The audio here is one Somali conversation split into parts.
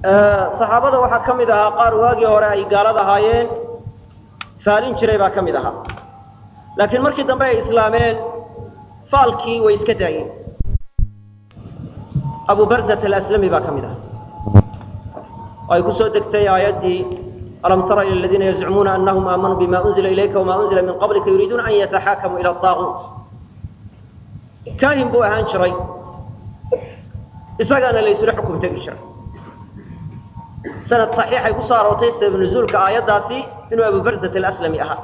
saxaabada waxaa ka mid ahaa qaar waagii hore ay gaalad ahaayeen faalin jiray baa ka mid ahaa laakiin markii dambe ay islaameen faalkii way iska daayeen abu barzat alaslami baa ka mid aha oo ay ku soo degtay aayaddii alam tara ila aladiina yazcumuuna anahum aamanuu bima unzila ilayka wama unzila min qablika yuriiduuna an yataxaakamuu ila aaguut kaahin buu ahaan jiray isagaana la isula xukum tegi jiray sanad saxiixay ku soo aroortay sabab nuzuulka aayaddaasi inuu abu barzat alaslami ahaa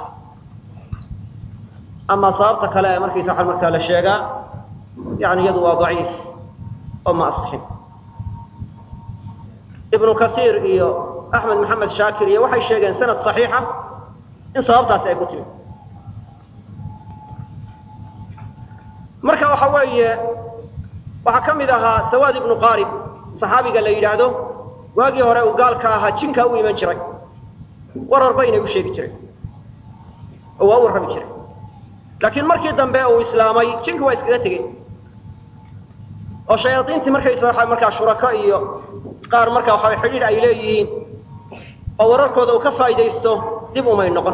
ama sababta kale ee markaysa waxa markaa la sheegaa yani iyadu waa daciif oo ma asixin ibnu kasiir iyo axmed maxamed shaakir iyo waxay sheegeen sanad saxiixa in sababtaasi ay ku timi marka waxa weeye waxaa ka mid ahaa sawaad ibnu qaarib saxaabiga la yidhaahdo waagii hore uu gaalka ahaa jinkaa u iman jiray warar baynay u sheegi jireen oo waa u warrami jiray laakiin markii dambe uu islaamay jinki waa iskaga tegey oo shayaadiintii markaysa waxa markaa shurako iyo qaar markaa waxa xidhiidh ay leeyihiin oo wararkooda uu ka faa'idaysto dib umay noqon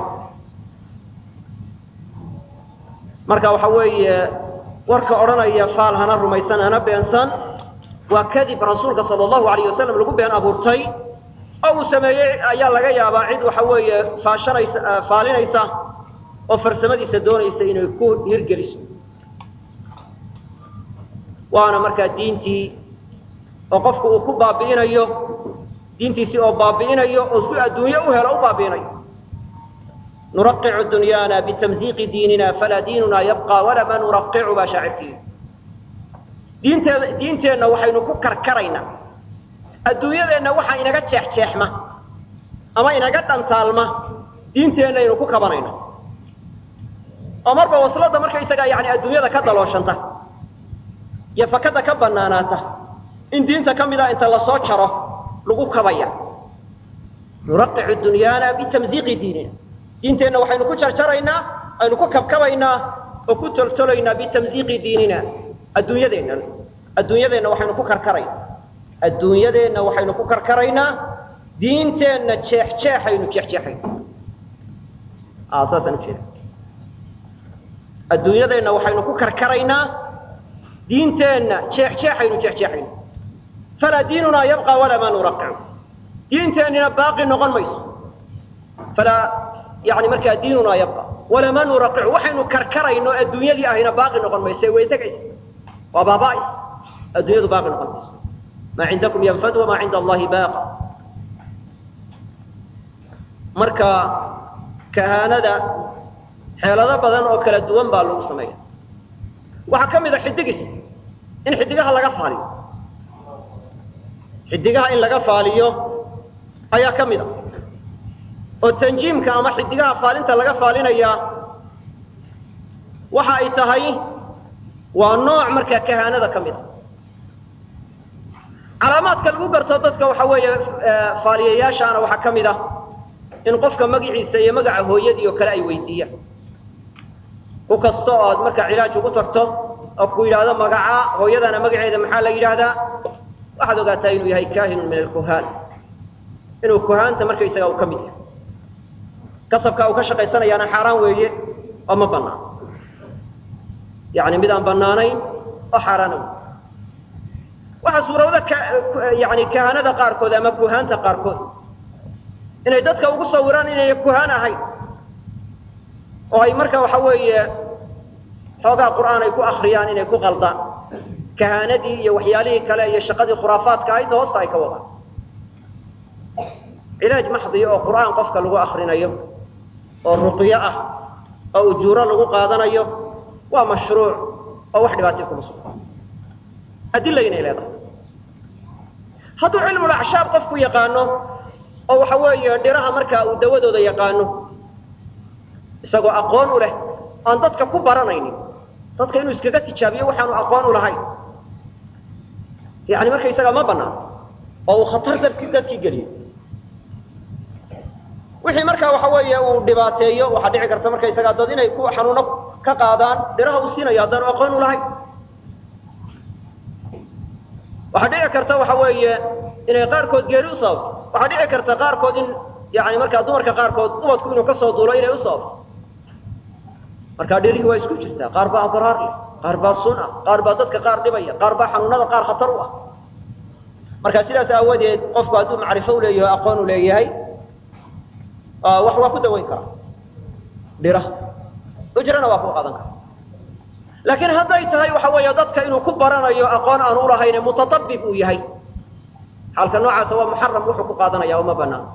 marka waxa weeye warka odhanaya faal hana rumaysan hana beensan waa kadib rasuulka sala allahu alayh wasalam lagu been abuurtay oo uu sameeyey ayaa laga yaabaa cid waxa weeye faashanaysa faalinaysa oo farsamadiisa doonaysa inay ku hirgeliso waana markaa diintii oo qofku uu ku baabi'inayo diintiisii oo baabi'inayo oo si adduunye u helo u baabi'inayo nuraqicu dunyaana bitamdiiqi diinina falaa diinuna yabqa walama nuraqicu baa shaacirkiiyo diinteeda diinteenna waxaynu ku karkaraynaa adduunyadeenna waxa inaga jeexjeexma ama inaga dhantaalma diinteennaynu ku kabanayno oo marba wasladda markaysagaa yani adduunyada ka dalooshanta iyo fakada ka banaanaata in diinta ka mida inta lasoo jaro lagu kabaya nuraqicu dunyaana bitamdiiqi diinina diinteenna waxaynu ku jarjaraynaa aynu ku kabkabaynaa oo ku toltolaynaa bitamdiiqi diinina adduunyadeenna adduunyadeenna waxaynu ku karkarayna adduunyadeenna waxaynu ku karkaraynaa diinteenna jeexjeexaynu jeexjeexayna saasaan ujeeda adduunyadeenna waxaynu ku karkaraynaa diinteenna jeexjeexaynu jeexjeexayna falaa diinunaa yabqa walaa maa nuraqicu diinteennina baaqi noqon mayso falaa yani markaa diinunaa yabqa walaa maa nuraqicu waxaynu karkarayno adduunyadii ahayna baaqi noqon mayso way tegaysa waa baaba'is adduunyadu baaqi noqon mayso maa cindakum yanfad wamaa cinda allahi baaqa marka kahaanada xeelado badan oo kala duwan baa lagu sameeya waxaa ka mid a xidigis in xidigaha laga faaliyo xidigaha in laga faaliyo ayaa ka mid a oo tanjiimka ama xidigaha faalinta laga faalinayaa waxa ay tahay waa nooc markaa kahaanada ka mid a calaamaadka lagu garto dadka waxa weeye faaliyayaashaana waxaa ka mid ah in qofka magaciisa iyo magaca hooyadii oo kale ay weydiiyaan ku kasta oo aad markaa cilaaj ugu tagto oo ku yidhaahdo magaca hooyadana magaceeda maxaa la yidhaahdaa waxaad ogaataa inuu yahay kaahinun min alkuhaan inuu kuhaanta markaysaga uu ka mid yahay kasabka uu ka shaqaysanayaana xaaraan weeye oo ma banaan yani mid aan banaanayn oo xaaraana wey waxaa suurowda yani kahanada qaarkood ama kuhaanta qaarkood inay dadka ugu sawiraan inayna kuhaan ahayn oo ay marka waxa weeye xoogaa qur'aan ay ku akriyaan inay ku qaldaan kahaanadii iyo waxyaalihii kale iyo shaqadii khuraafaadka ahayd hoosta ay ka wadaan cilaaj maxdiya oo qur'aan qofka lagu akrinayo oo ruqyo ah oo ujuuro lagu qaadanayo waa mashruuc oo wax dhibaatay kuma sugna adila inay leedahay hadduu cilmulacshaab qofku yaqaano oo waxa weeye dhiraha markaa uu dawadooda yaqaano isagoo aqoon u leh aan dadka ku baranaynin dadka inuu iskaga tijaabiyo waxaanu aqoon u lahayn yani markaysaga ma banaan oo uu khatar dadki dadkii geliyo wixii markaa waxa weeye uu dhibaateeyo waxaa dhici karta markaysaga dad inay ku xanuuno ka qaadaan dhiraha uu siinayo haddaanu aqoon u lahayn waxaa dhici karta waxa weeye inay qaarkood geeri u sababto waxaa dhici karta qaarkood in yani markaa dumarka qaarkood ubadku inuu kasoo duulo inay u sababto markaa dhirihii waa isku jirtaa qaar baa abraar leh qaar baa sun ah qaar baa dadka qaar dhibaya qaar baa xanuunada qaar khatar u ah marka sidaas aawadeed qofku hadduu macrifo uleeyahay aqoon u leeyahay wax waa ku dawayn karaa dhira ujrana waa ku qaadan kara laakiin hadday tahay waxa weeye dadka inuu ku baranayo aqoon aan ulahayne mutatabib uu yahay xaalka noocaasa waa muxaram wuxuu ku qaadanaya uma banaan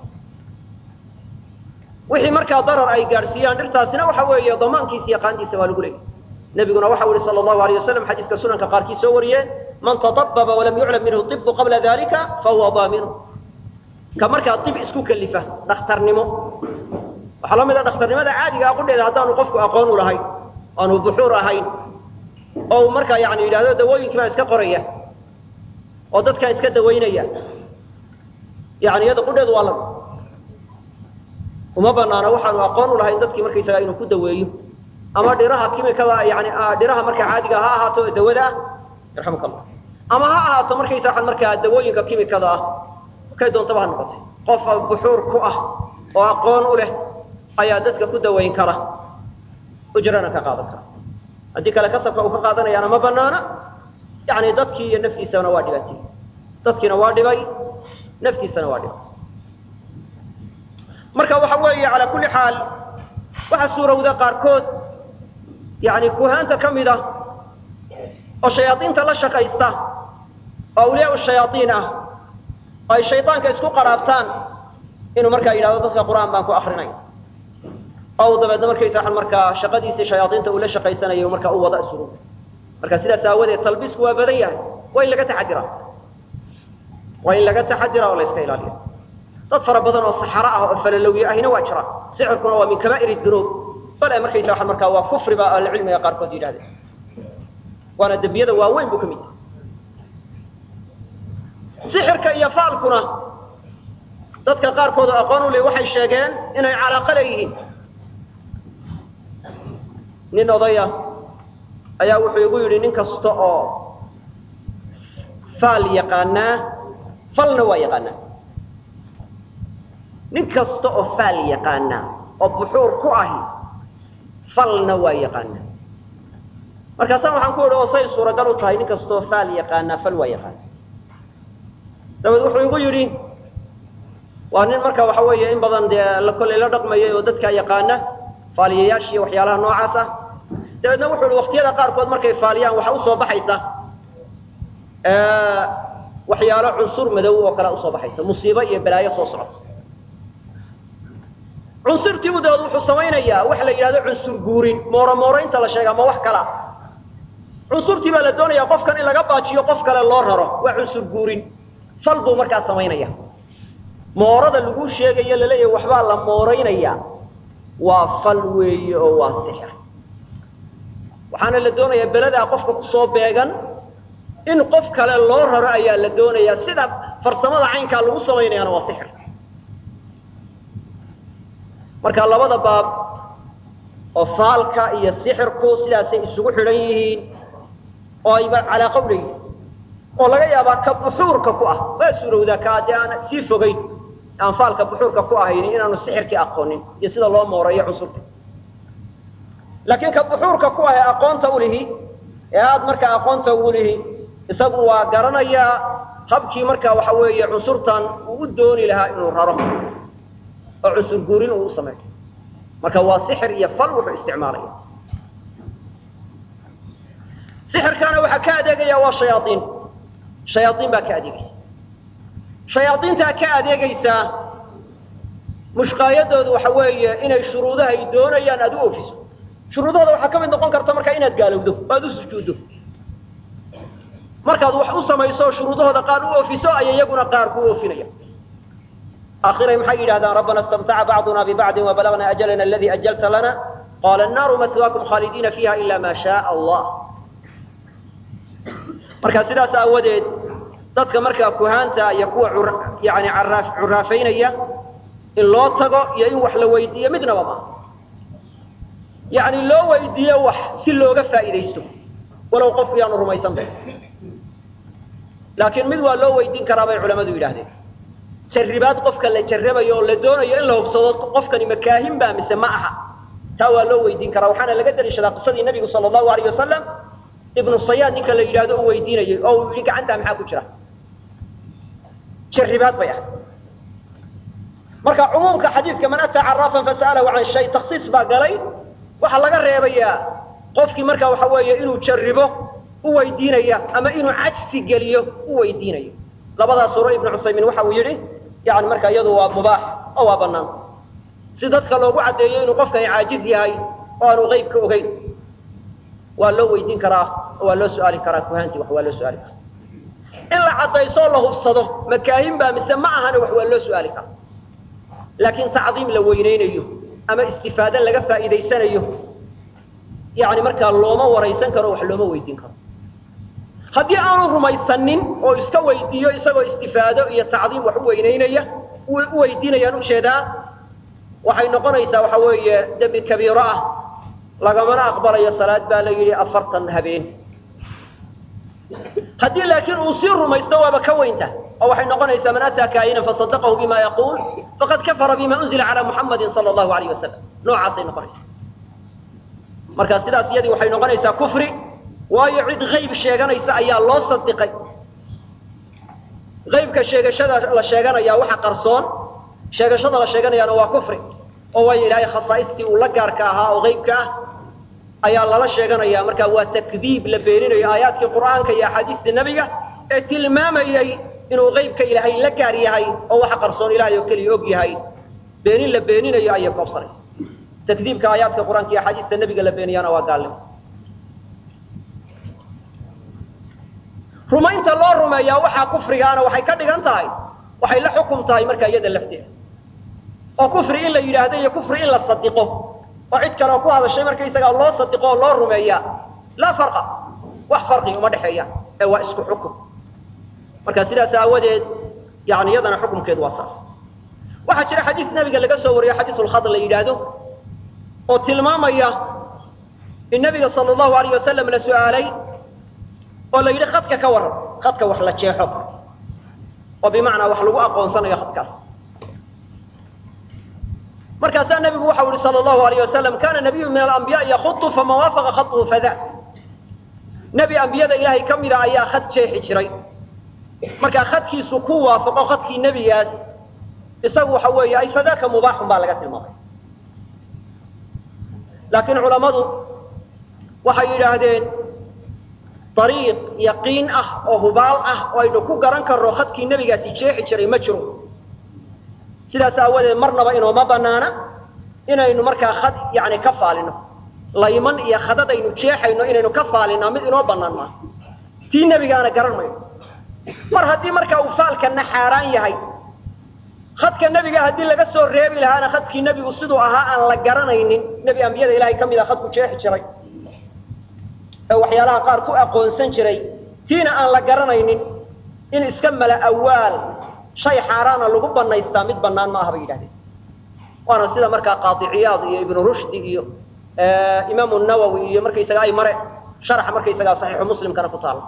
wixii markaa darar ay gaadhsiiyaan dhirtaasina waxa weeye damaankiisa iyo qaandiisa waa lagu leeyay nebiguna waxa uhi sala allahu alayh wasalam xadiiska sunanka qaarkii soo wariyeen man tatababa walam yuclam minhu ibu qabla dalika fahuwa daaminu ka markaa ib isku kelifa dhakhtarnimo waxaa la mid a dhakhtarnimada caadiga a qudheeda haddaanu qofku aqoon u lahayn aanu buxuur ahayn oo uu markaa yani yidhahdo dawooyinkii baan iska qoraya oo dadkaan iska dawaynaya yani iyada qudheedu waa lami uma banaano waxaanu aqoon u lahayn dadkii markaysaga inuu ku daweeyo ama dhiraha kimikada yani dhiraha markaa caadiga ha ahaato ee dawada ah yarxamuka allah ama ha ahaato markaysaa markaa dawooyinka kimikada ah kay doontaba ha noqotay qof buxuur ku ah oo aqoon u leh ayaa dadka ku dawayn kara ujrana ka qaadan kara haddii kale kasabka uu ka qaadanayaana ma banaana yani dadkii iyo naftiisana waa dhibatay dadkiina waa dhibay naftiisana waa dhibay marka waxa weeye calaa kulli xaal waxaa suurowda qaarkood yani kuhaanta ka mid ah oo shayaaiinta la shaqaysta oo awliyaa shayaaiin ah oo ay shaydaanka isku qaraabtaan inuu markaa yidhahdo dadka qur-aan baan ku akrinay oo dabeedna markaysa markaa shaqadiisii shayaaiinta uu la shaqaysanayo markaa u wada isuru marka sidaas aawadeed talbiisku waa badan yahay waa in laga taxadira waa in laga taxadira oo la iska ilaaliya dad fara badan oo saxaro ah oo falalowye ahina waa jira sixirkuna waa min kabaa'ir dunuub bale markaysa waa markaa waa kufri ba ahlucilmiga qaarkood yidhahdeen waana dembiyada waaweyn buu ka mid yahay sixirka iyo faalkuna dadka qaarkood oo aqoon u le waxay sheegeen inay calaaqo leeyihiin nin odaya ayaa wuxuu igu yidhi nin kasta oo faal yaqaanaa falna waa yaqaanaa nin kasta oo faal yaqaanaa oo buxuur ku ahi falna waa yaqaanaa markaasaan waxaan ku idhi oo say suuragal u tahay nin kastaoo faal yaqaanaa fal waa yaqaana dabeed wuxuu igu yidhi waa nin marka waxa weeye in badan dee la kollay la dhaqmayay oo dadkaa yaqaana faaliyayaasha iyo waxyaalaha noocaas ah dabeedna wuxuu ihi waqtiyada qaarkood markay faaliyaan waxa usoo baxaysa waxyaalo cunsur madow oo kale usoo baxaysa musiibo iyo balaayo soo socota cunsurtiibu dabeed wuxuu samaynayaa wax la yidhahdo cunsur guurin mooro mooroynta la sheega ma wax kala cunsurtii baa la doonayaa qofkan in laga baajiyo qof kale loo raro waa cunsur guurin fal buu markaa samaynaya moorada lagu sheegayo laleeyahay waxbaa la mooraynaya waa fal weeye oo waa sixir waxaana la doonayaa beladaa qofka kusoo beegan in qof kale loo raro ayaa la doonayaa sida farsamada caynkaa lagu samaynayaana waa sixir marka labada baab oo faalka iyo sixirku sidaasay isugu xidhan yihiin oo ayba calaaqo u leeyihin oo laga yaabaa ka buxuurka ku ah waa suurowdaa ka dee aan sii fogayn aan faalka buxuurka ku ahayni inaanu sixirkii aqoonin iyo sida loo mooreeyo cunsurka laakiin ka buxuurka ku ah ee aqoonta ulihi ee aada markaa aqoonta ugu lihi isagu waa garanayaa habkii markaa waxa weeye cunsurtan uu u dooni lahaa inuu raro oo cunsur guurin uu u sameeyo marka waa sixir iyo fal wuxuu isticmaalaya sixirkaana waxaa ka adeegaya waa shayaaiin shayaaiin baa ka adeegaysa shayaaiintaa ka adeegaysaa mushqaayadoodu waxa weeye inay shuruudaha ay doonayaan aada u oofiso shuruudahooda waxaa ka mid noqon karta markaa inaad gaalowdo o aada u sujuuddo markaad wax u samayso shuruudahooda qaar u oofiso ayay iyaguna qaar ku oofinaya akhiray maxay yidhahdaan rabbana istamtaca bacduna bibacdin wabalagna ajalana aladii ajalta lana qaala annaaru maswaakum khaalidiina fiiha ila ma shaaa allah marka sidaas aawadeed dadka markaa kuhaanta iyo kuwa yani araa curaafaynaya in loo tago iyo in wax la weydiiyo midnaba maaha yani loo weydiiyo wax si looga faa'iidaysto walow qofku yaanu rumaysanba laakiin mid waa loo weydiin karaa bay culamadu yidhaahdeen jarribaad qofka la jarrabayo oo la doonayo in la hubsado qofkani makaahin baa mise ma aha taa waa loo weydiin karaa waxaana laga daliishadaa qisadii nabigu sala allahu alayh wasalam ibnu sayaad ninka la yidhahdo u weydiinayay oo uu yidhi gacantaa maxaa ku jira jarribaad bay ahay marka cumuumka xadiidka man ataa caraafan fasa'alahu can shay taksiis baa galay waxaa laga reebayaa qofkii marka waxa weeye inuu jarribo u weydiinaya ama inuu cajsi geliyo u weydiinayo labadaas suuro ibnu cusaymiin waxa uu yidhi yani marka iyadu waa mubaax oo waa banaan si dadka loogu caddeeyo inuu qofkani caajiz yahay oo aanu qeybka ogeyn waa loo weydiin karaa oo waa loo su-aali karaa kuhaanti wax waa loo su-aali karaa in la caddayso oo la hubsado makaahin baa mise ma ahana wax waa loo su-aali karaa laakiin tacdiim la weyneynayo ama istifaade laga faa'iidaysanayo yani markaa looma waraysan karo wax looma weydiin karo haddii aanu rumaysanin oo iska weydiiyo isagoo istifaado iyo tacdiim wax u weyneynaya u weydiinayaan ujeedaa waxay noqonaysaa waxa weeye dembi kabiiro ah lagamana aqbalayo salaad baa la yidhi afartan habeen haddii laakiin uu sii rumaysto waaba ka weynta oo waxay noqonaysaa man ataa kaayinan fasadaqahu bima yaquul faqad kafara bima unzila calaa muxamadin sala allahu alayh wasalam noocaasay noqonaysaa marka sidaas iyadii waxay noqonaysaa kufri waayo cid hayb sheeganaysa ayaa loo sadiqay haybka sheegashada la sheeganaya waxa qarsoon sheegashada la sheeganayaana waa kufri oo waayo ilaahay khasaaistii uu la gaarka ahaa oo haybka ah ayaa lala sheeganaya marka waa takdiib la beeninayo aayaadkii qur'aanka iyo axaadiista nebiga ee tilmaamayay inuu haybka ilaahay la gaar yahay oo waxa qarsoon ilahay oo keliya og yahay beenin la beeninayo ayay koobsanaysa takdiibka aayaadka qur-aanka iyo axaadiista nebiga la beeniyana waa gaalnimo rumaynta loo rumeeyaa waxaa kufrigaana waxay ka dhigan tahay waxay la xukum tahay markaa iyada lafteeda oo kufri in la yidhaahdo iyo kufri in la sadiqo oo cid kale oo ku hadashay markaysagaa loo sadiqo oo loo rumeeyaa laa farqa wax farqi uma dhexeeya ee waa isku xukum marka sidaas aawadeed yani iyadana xukumkeedu waa saas waxaa jira xadiis nebiga laga soo wariyo xadiisulkhad la yidhaahdo oo tilmaamaya in nabiga sala allahu alayh wasalam la su-aalay oo la yidhi khadka ka waran khadka wax la jeexo oo bimacnaa wax lagu aqoonsanayo khadkaas markaasaa nebigu waxau yihi sala allahu alayh wasalam kana nabiyu min alambiyaai yakudu faman waafaqa khadhu fada nebi ambiyada ilaahay ka mida ayaa khad jeexi jiray markaa khadkiisu ku waafaqo khadkii nebigaas isagu waxa weeye ay fadaaka mubaaxun baa laga tilmaamay laakiin culammadu waxay yidhaahdeen dariiq yaqiin ah oo hubaal ah oo aynu ku garan karno khadkii nebigaasi jeexi jiray ma jiro sidaas aawadeed marnaba inooma banaana inaynu markaa khad yani ka faalino layman iyo khadad aynu jeexayno inaynu ka faalinaa mid inoo banaan maaha tii nebigaana garan mayno mar haddii markaa uu faalkana xaaraan yahay khadka nebiga haddii laga soo reebi lahaana khadkii nebigu siduu ahaa aan la garanaynin nebi ambiyada ilahay ka mida khadku jeexi jiray ee waxyaalaha qaar ku aqoonsan jiray tiina aan la garanaynin in iska mala awaal shay xaaraana lagu banaystaa mid banaan ma aha bay yidhahdeen waana sida markaa qaadiciyaad iyo ibnu rushdi iyo imaamu nawowi iyo markaysaga ay mare sharaxa markaysagaa saxiixu muslimkana ku taala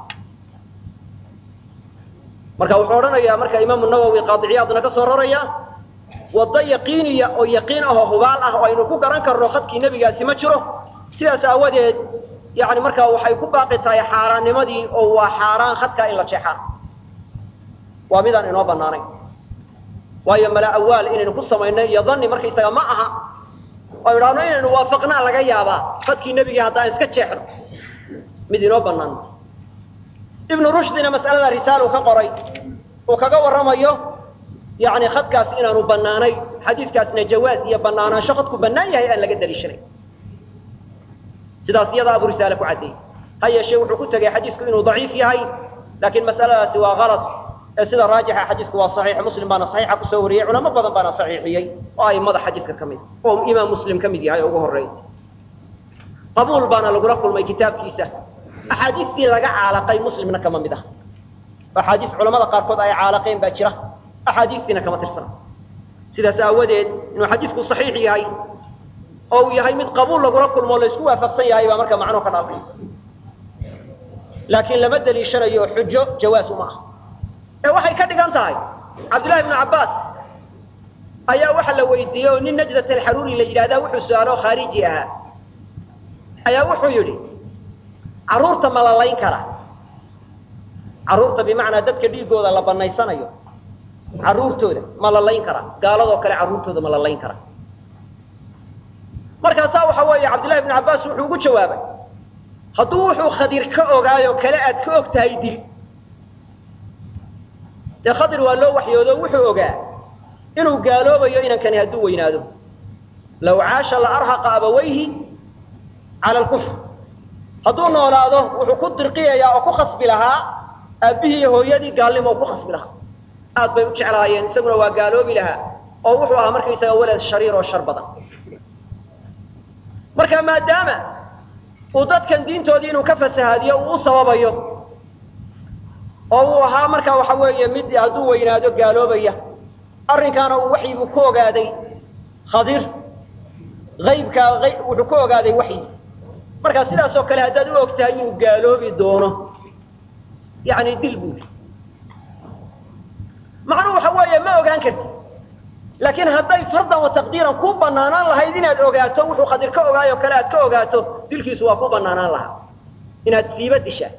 marka wuxuu odhanayaa marka imaamu nawowi qaadiciyaadna ka soo raraya waddo yaqiiniya oo yaqiin ah oo hubaal ah oo aynu ku garan karno khadkii nebigaasi ma jiro sidaas aawadeed yani markaa waxay ku baaqi tahay xaaraannimadii oo waa xaaraan khadkaa in la jeexaa waa midaan inoo banaanayn waayo mala awaal inaynu ku samayno iyo dani markaysaga ma aha oo idhaahno inaynu waafaqnaa laga yaabaa khadkii nebigii haddaan iska jeexno mid inoo banaan ibnu rushdina mas'alada risaalu ka qoray uu kaga warramayo yani khadkaas inaanu banaanayn xadiiskaasna jawaaz iyo banaanaansho khadku banaan yahay aan laga daliishanay sidaas iyada abu risaale ku caddeeyey ha yeeshee wuxuu ku tegay xadiisku inuu daciif yahay laakiin mas'aladaasi waa kalad ee sida raajixa xadiisku waa saxiix muslim baana saxiixa kusoo wariyey culamo badan baana saxiixiyey oo aimada xadiiska ka mid oo imaam muslim ka mid yahay oo ugu horreeya qabuul baana lagula kulmay kitaabkiisa axaadiistii laga caalaqay muslimna kama mid ah axaadiis culamada qaarkood ay caalaqeen baa jira axaadiistiina kama tirsana sidaas aawadeed inuu xadiisku saxiix yahay oo uu yahay mid qabuul lagula kulmo o laysku waafaqsan yahay baa marka macnuhu ka dhaafay laakiin lama daliishanayo xujo jawaas uma ah ee waxay ka dhigan tahay cabdullahi ibnu cabbaas ayaa waxa la weydiiyey oo nin najdat alxaruuri la yidhahdaa wuxuu su-aalo khaariji ahaa ayaa wuxuu yidhi carruurta ma la layn karaa carruurta bimacnaa dadka dhiigooda la banaysanayo carruurtooda ma la layn karaa gaaladoo kale carruurtooda ma la layn karaa markaasaa waxa weeye cabdillahi ibnu cabbaas wuxuu ugu jawaabay hadduu wuxuu khadir ka ogaayoo kale aad ka og tahay dil dee khadir waa loo waxyoodo wuxuu ogaa inuu gaaloobayo inankani hadduu weynaado law caasha la arhaqa abawayhi cala alkufr hadduu noolaado wuxuu ku dirqiyayaa oo ku khasbi lahaa aabbihii iyo hooyadii gaalnimo oo ku khasbi lahaa aad bay u jeclaayeen isaguna waa gaaloobi lahaa oo wuxuu ahaa markaysaga walad shariir oo shar badan marka maadaama uu dadkan diintoodii inuu ka fasahaadiyo uu u sababayo oo uu ahaa markaa waxa weeye mid hadduu weynaado gaaloobaya arrinkaana uu waxyibuu ku ogaaday khadir aybkaa wuxuu ku ogaaday waxyi marka sidaas oo kale haddaad u og tahay inuu gaaloobi doono yani dil buu yii macnuhu waxa weeye ma ogaan karti laakiin hadday fardan wa taqdiiran ku banaanaan lahayd inaad ogaato wuxuu khadir ka ogaayoo kale aad ka ogaato dilkiisu waa ku banaanaan lahaa inaad siiba dishaa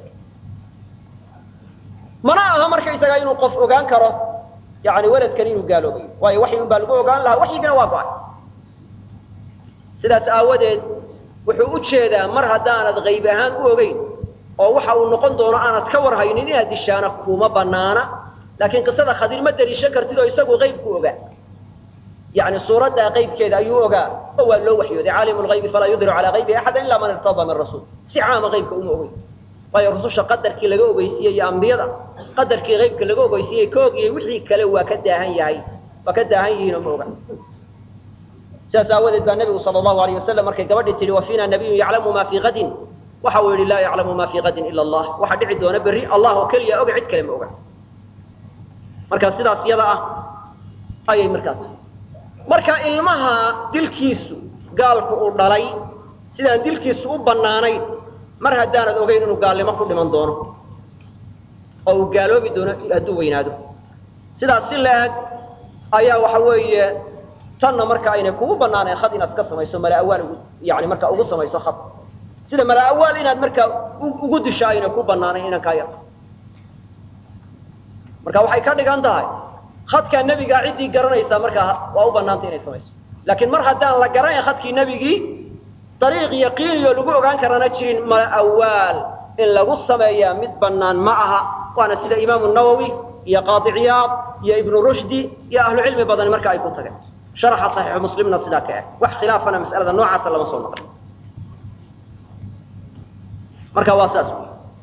mana aha markaysagaa inuu qof ogaan karo yani weladkan inuu gaaloobayo waayo waxyi un baa lagu ogaan lahaa waxyigana waa go-ay sidaas aawadeed wuxuu u jeedaa mar haddaanad qayb ahaan u ogeyn oo waxa uu noqon doono aanad ka warhaynin inaad dishaana kuma banaana laakiin qisada khadir ma daliishan kartid oo isagu qaybku ogaa yani suuraddaa qaybkeeda ayuu ogaa oo waa loo waxyooday caalimu lgaybi falaa yudhiru calaa qaybihi axada ila man irtadaa min rasuul si caama qaybka uma ogeyn waayo rususha qadarkii laga ogeysiiyey iyo ambiyada qadarkii qaybka laga ogeysiiyey ka ogiyey wixii kale waa ka daahan yahay waa ka daahan yihiin oo ma oga sidaas aawadeed baa nabigu sala allahu alayh wasalam markay gabadhii tihi wa fiina nabiyun yaclamu ma fii kadin waxa uu yihi laa yaclamu ma fii kadin ila allah waxa dhici doona berri allah oo keliya oga cid kale ma oga marka sidaas yada ah ayay markaas marka ilmaha dilkiisu gaalku uu dhalay sidaan dilkiisu u banaanayn mar haddaanad ogeyn inuu gaalnimo ku dhiman doono oo uu gaaloobi doono hadduu weynaado sidaas si la-eg ayaa waxa weeye tanna marka aynay kugu banaanayn had inaad ka samayso mala-awaal ugu yani markaa ugu samayso had sida mala-awaal inaad markaa ugu disho aynay ku banaanayn inankaa yar marka waxay ka dhigan tahay hadkaa nebigaa ciddii garanaysaa markaa waa u banaantay inay samayso laakiin mar haddaan la garanayn hadkii nebigii dariiq yaqiiniyo lagu ogaan karana jirin mala-awaal in lagu sameeyaa mid banaan ma aha waana sida imaamu nawowi iyo qaadi ciyaad iyo ibnu rushdi iyo ahlucilmi badan marka ay ku tageen sharaxa saxiixu muslimna sidaa ka ah wax khilaafana mas'alada noocaasa lama soo naqlin marka waa saas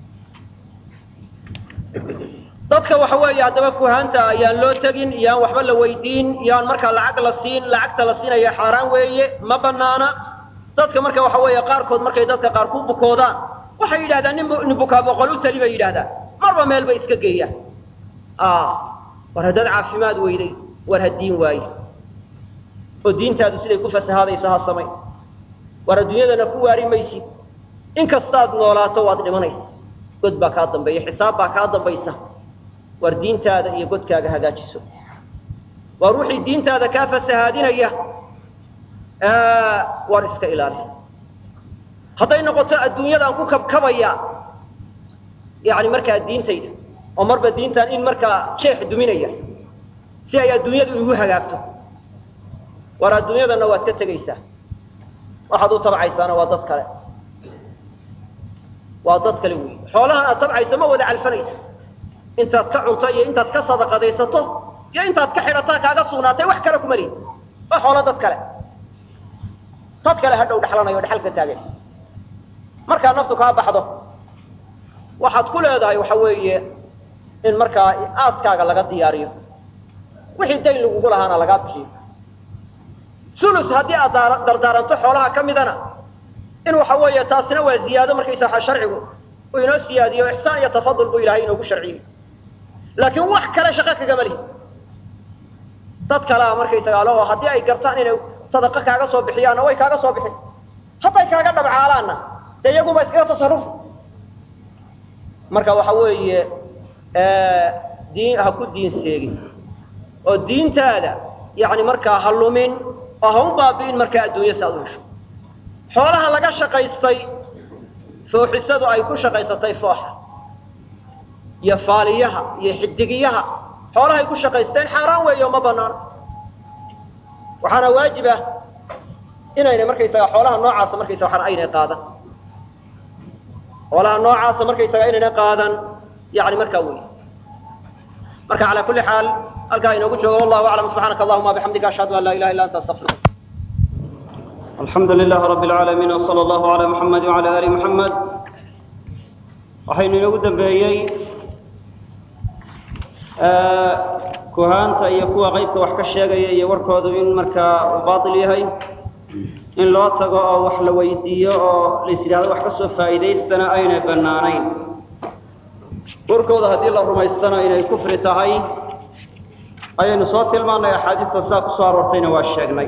dadka waxa weeye haddaba fuhaanta ayaan loo tegin iyaan waxba la weydiin iyaan markaa lacag la siin lacagta la siinaya xaaraan weeye ma banaana dadka marka waxa weeye qaarkood markay dadka qaar ku bukoodaan waxay yidhahdaan nin nin bukaa boqol u tali bay yidhahdaan marba meel bay iska geeyaan war haddaad caafimaad weyday war ha diin waaye oo diintaadu siday ku fasahaadayso ha samay war adduunyadana ku waari maysid inkastaad noolaato waad dhimanaysa god baa kaa dambeeya xisaab baa kaa dambaysa war diintaada iyo godkaaga hagaajiso waar wixii diintaada kaa fasahaadinaya waar iska ilaali hadday noqoto adduunyadaan ku kabkabaya yani markaa diintayda oo marba diintan in markaa jeex duminaya si ay adduunyadu igu hagaagto waar adduunyadana waad ka tegaysaa waxaad u tabcaysaana waa dad kale waa dad kale wey xoolahan aad tabcayso ma wada calfanaysa intaad ka cunto iyo intaad ka sadaqadaysato iyo intaad ka xidhataa kaaga sugnaatay wax kale kuma lihin waa xoolo dad kale dad kale hadhow dhexlanayo o dhexalka taagan markaa naftu kaa baxdo waxaad ku leedahay waxa weeye in markaa aaskaaga laga diyaariyo wixii dayn lagugu lahaana lagaa bixiyo sulus haddii aad dardaaranto xoolaha ka midana in waxa weeye taasina waa ziyaado markaysa waxa sharcigu uu inoo siyaadiyo ixsaan iyo tafadul buu ilahay inoogu sharciyey laakiin wax kale shaqo kagama lihi dad kalea markaysaga aloo haddii ay gartaan inay sadaqo kaaga soo bixiyaanna way kaaga soo bixin hadday kaaga dhabcaalaanna dee iyaguba iskaga tasarruf marka waxa weeye diin ha ku diin seegin oo diintaada yacni markaa ha lumin oo ha u baabi'in markaa adduunya si aad u hesho xoolaha laga shaqaystay fooxisadu ay ku shaqaysatay fooxa iyo faaliyaha iyo xidigiyaha xoolahay ku shaqaysteen xaaraan weeyo ma banaano waxaana waajib ah inaynay markaysaga xoolaha noocaasa markaysa waxaan aynay qaadan xoolaha noocaasa markaysaga inaynay qaadan yani markaa wey marka calaa kulli xaal halkaa inoogu joogo wallahu aclam subxaanaka allahuma bixamdika ashhadu an laa ilaha illa anta astaqfiruk alxamdu lilah rabi اlcaalamiin wsala allahu alaa muxamed wala ali muxamed waxaynu inoogu dambeeyey kuhaanta iyo kuwa qeybka wax ka sheegaya iyo warkoodu in markaa uu baatil yahay in loo tago oo wax la weydiiyo oo lais yidhahdo wax ka soo faa'iidaystana aynay bannaanayn warkooda haddii la rumaystana inay kufri tahay ayaynu soo tilmaannay axaadiista sidaa ku soo aroortayna waa sheegnay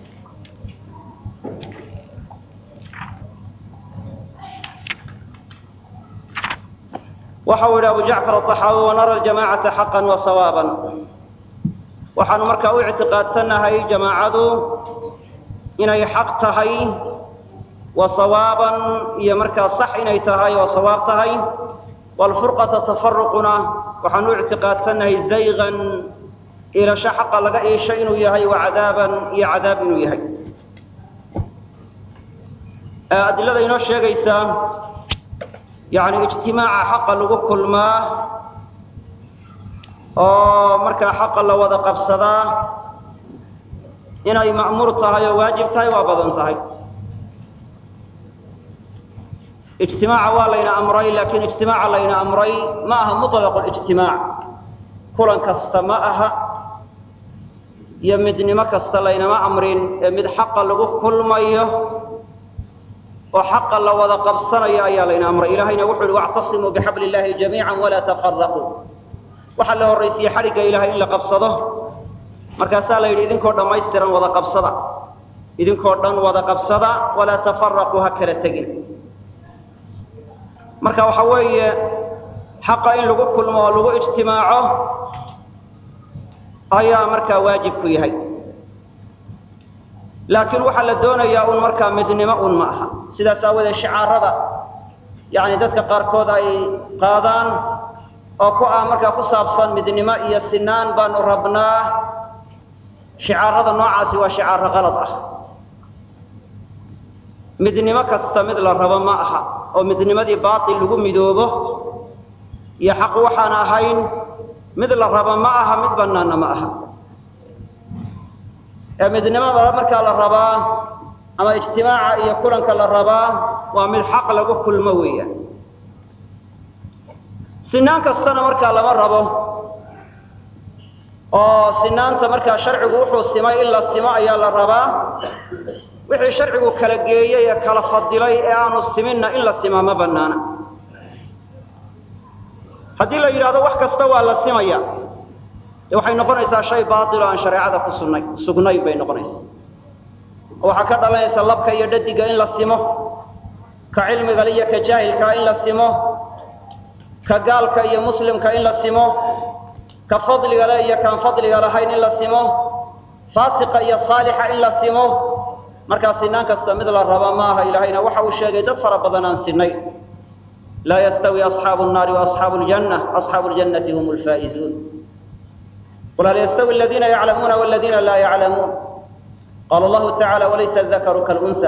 waxa uu yidhi abu jacfar aطaxaawi wanara ljamacata xaqan wa sawaaban waxaanu markaa u ictiqaadsanahay jamaacadu inay xaq tahay wa sawaaban iyo markaa sax inay tahay oo sawaab tahay waalfurqata tafaruquna waxaanu u ictiqaadsanahay zaygan iilasho xaqa laga iisho inuu yahay wa cadaaban iyo cadaab inuu yahay adilada inoo sheegaysaa yani ijtimaaca xaqa lagu kulmaa oo markaa xaqa la wada qabsadaa inay ma'muur tahay oo waajib tahay waa badan tahay ijtimaaca waa layna amray laakiin ijtimaaca layna amray ma aha muطlaq ijtimaac kulan kasta ma aha iyo midnimo kasta laynama amrin ee mid xaqa lagu kulmayo oo xaqa la wada qabsanayo ayaa layna amray ilahayna wuxu uhi wactasimuu bixabli illahi jamiica walaa tafaraquu waxaa la horraysiye xadhigga ilahay in la qabsado markaasaa la yidhi idinkoo dhammaystiran wada qabsada idinkoo dhan wada qabsada walaa tafaraquu ha kala tegin marka waxa weeye xaqa in lagu kulmo oo lagu ijtimaaco ayaa markaa waajib ku yahay laakiin waxaa la doonayaa un markaa midnimo un ma aha sidaas aawadeed shicaarada yani dadka qaarkood ay qaadaan oo ku ah markaa ku saabsan midnimo iyo sinaan baanu rabnaa shicaarada noocaasi waa shicaaro qalad ah midnimo kasta mid la rabo ma aha oo midnimadii baatil lagu midoobo iyo xaq waxaan ahayn mid la rabo ma aha mid banaana ma aha ee midnimada markaa la rabaa ama ijtimaaca iyo kulanka la rabaa waa mid xaq lagu kulmo weeyaan sinaan kastana markaa lama rabo oo sinaanta markaa sharcigu wuxuu simay in la simo ayaa la rabaa wixii sharcigu kala geeyey ee kala fadilay ee aanu siminna in la simaa ma banaana haddii la yidhahdo wax kasta waa la simaya de waxay noqonaysaa shay baatil oo aan shareecada ku sugnay sugnayn bay noqonaysaa oo waxaa ka dhalanaysa labka iyo dhadiga in la simo ka cilmigale iyo ka jaahilkaa in la simo ka gaalka iyo muslimka in la simo ka fadliga le iyo kaan fadliga lahayn in la simo faasiqa iyo saalixa in la simo markaa sinaan kasta mid la raba maaha ilaahayna waxa uu sheegay dad fara badan aan sinay laa yastawi asxaabu nnaari waasxaabu ljanna asxaabu ljannati hum lfaa'izuun qul hal yastawi aladiina yaclamuuna waladiina laa yaclamuun qaala allahu tacala walaysa adakaru kalunha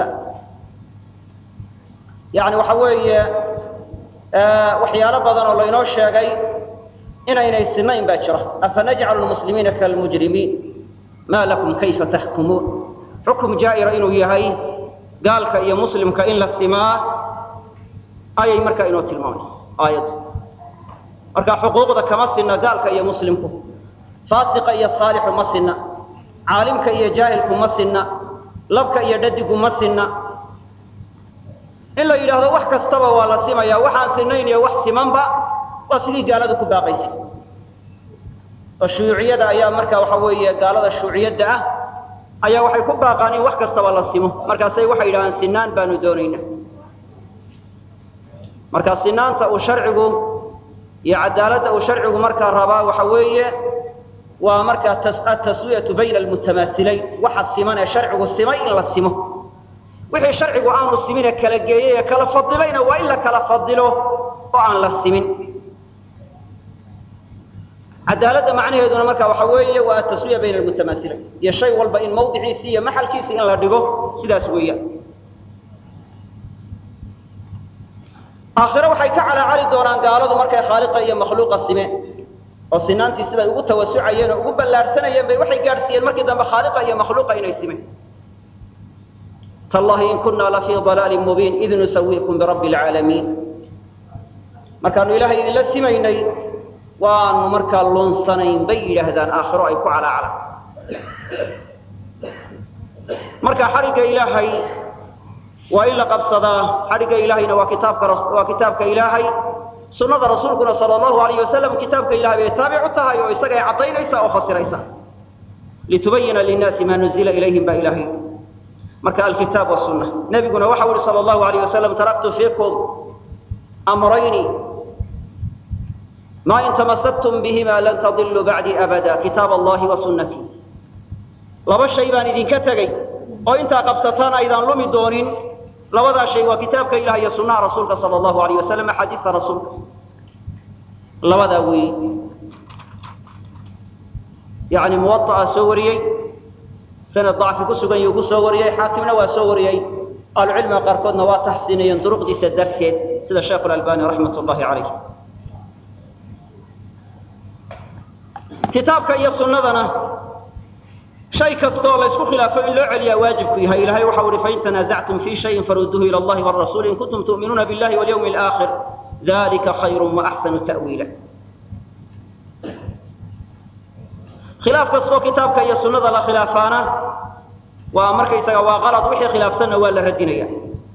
yani waxa weeye waxyaalo badan oo laynoo sheegay inaynay sinayn baa jira afanajcalu lmuslimiina kalmujrimiin ma lakum kayfa taxkumuun xukum jaa'ira inuu yahay gaalka iyo muslimka in la simaa ayay markaa inoo tilmaamaysa aayaddu marka xuquuqda kama sinna gaalka iyo muslimku faasiqa iyo saalixu ma sinna caalimka iyo jaahilku ma sinna labka iyo dhadigu ma sinna in la yidhaahdo wax kastaba waa la simaya waxaan sinayn iyo wax simanba waa sidii gaaladu ku baaqaysay oo shuuciyada ayaa marka waxa weeye gaalada shuuciyadda ah ayaa waxay ku baaqaan in wax kastaba la simo markaasay waxay yidhahdaan sinaan baanu doonayna marka sinaanta uu sharcigu iyo cadaaladda uu sharcigu markaa rabaa waxa weeye waa markaa ataswiyatu bayna almutamaasilayn waxa siman ee sharcigu simay in la simo wixii sharcigu aanu simine kala geeyey ee kala fadilayna waa in la kala fadilo oo aan la simin cadaaladda macnaheeduna marka waxa weeye waa ataswiya bayna almutamaasilayn iyo shay walba in mawdiciisi iyo maxalkiisi in la dhigo sidaas weeyaan aakhire waxay ka calaacali doonaan gaaladu markay khaaliqa iyo makhluuqa simeen oo sinaantii siday ugu tawasucayeen oo ugu ballaarhsanayeen bay waxay gaadhsiiyeen markii dambe khaaliqa iyo makhluuqa inay simeen tallahi in kunna lafii dalaalin mubiin id nusawiikum birabbi alcaalamiin markaanu ilaahay idinla simaynay waanu markaa lunsanayn bay yidhaahdaan aakhiro ay ku calaacalaan marka xarigga ilaahay waa in la qabsadaa xadhigga ilaahayna waa kitaabka waa kitaabka ilaahay sunnada rasuulkuna sala allahu alayh wasalam kitaabka ilahay bay taabicu tahay oo isagay caddaynaysa oo fasiraysa litubayina linnaasi maa nuzila ilayhim baa ilaahay marka alkitaab wasunna nebiguna waxau yihi sala allahu alayh wasalam taraktu fiikum amrayni ma in tamasaktum bihima lan tadiluu bacdii abada kitaab allahi wa sunnatii laba shay baan idinka tegey oo intaa qabsataan aydaan lumi doonin labadaa shay waa kitaabka ilaah iyo sunnaha rasuulka sala allahu alayh wasalam axaadiista rasuulka labadaa weeye yacni muwaطa'a soo wariyey sanad dacfi ku sugan yuu ku soo wariyey xaakimna waa soo wariyey ahlucilmiga qaarkoodna waa taxsiinayeen duruqdiisa darteed sida sheekhu lalbani raxmat ullahi calayh kitaabka iyo sunnadana shay kastoo la isku khilaafo in loo celiyaa waajibku yahay ilahay waxau uhi fain tanaasactum fii shayin faruduuhu ila allahi warasuuli in kuntum tu'minuuna billahi walyawmi alaakhir dalika khayru waaxsanu ta'wiila khilaaf kastoo kitaabka iyo sunnada la khilaafaana waa markaysaga waa qalad wixii khilaafsanna waa la radinaya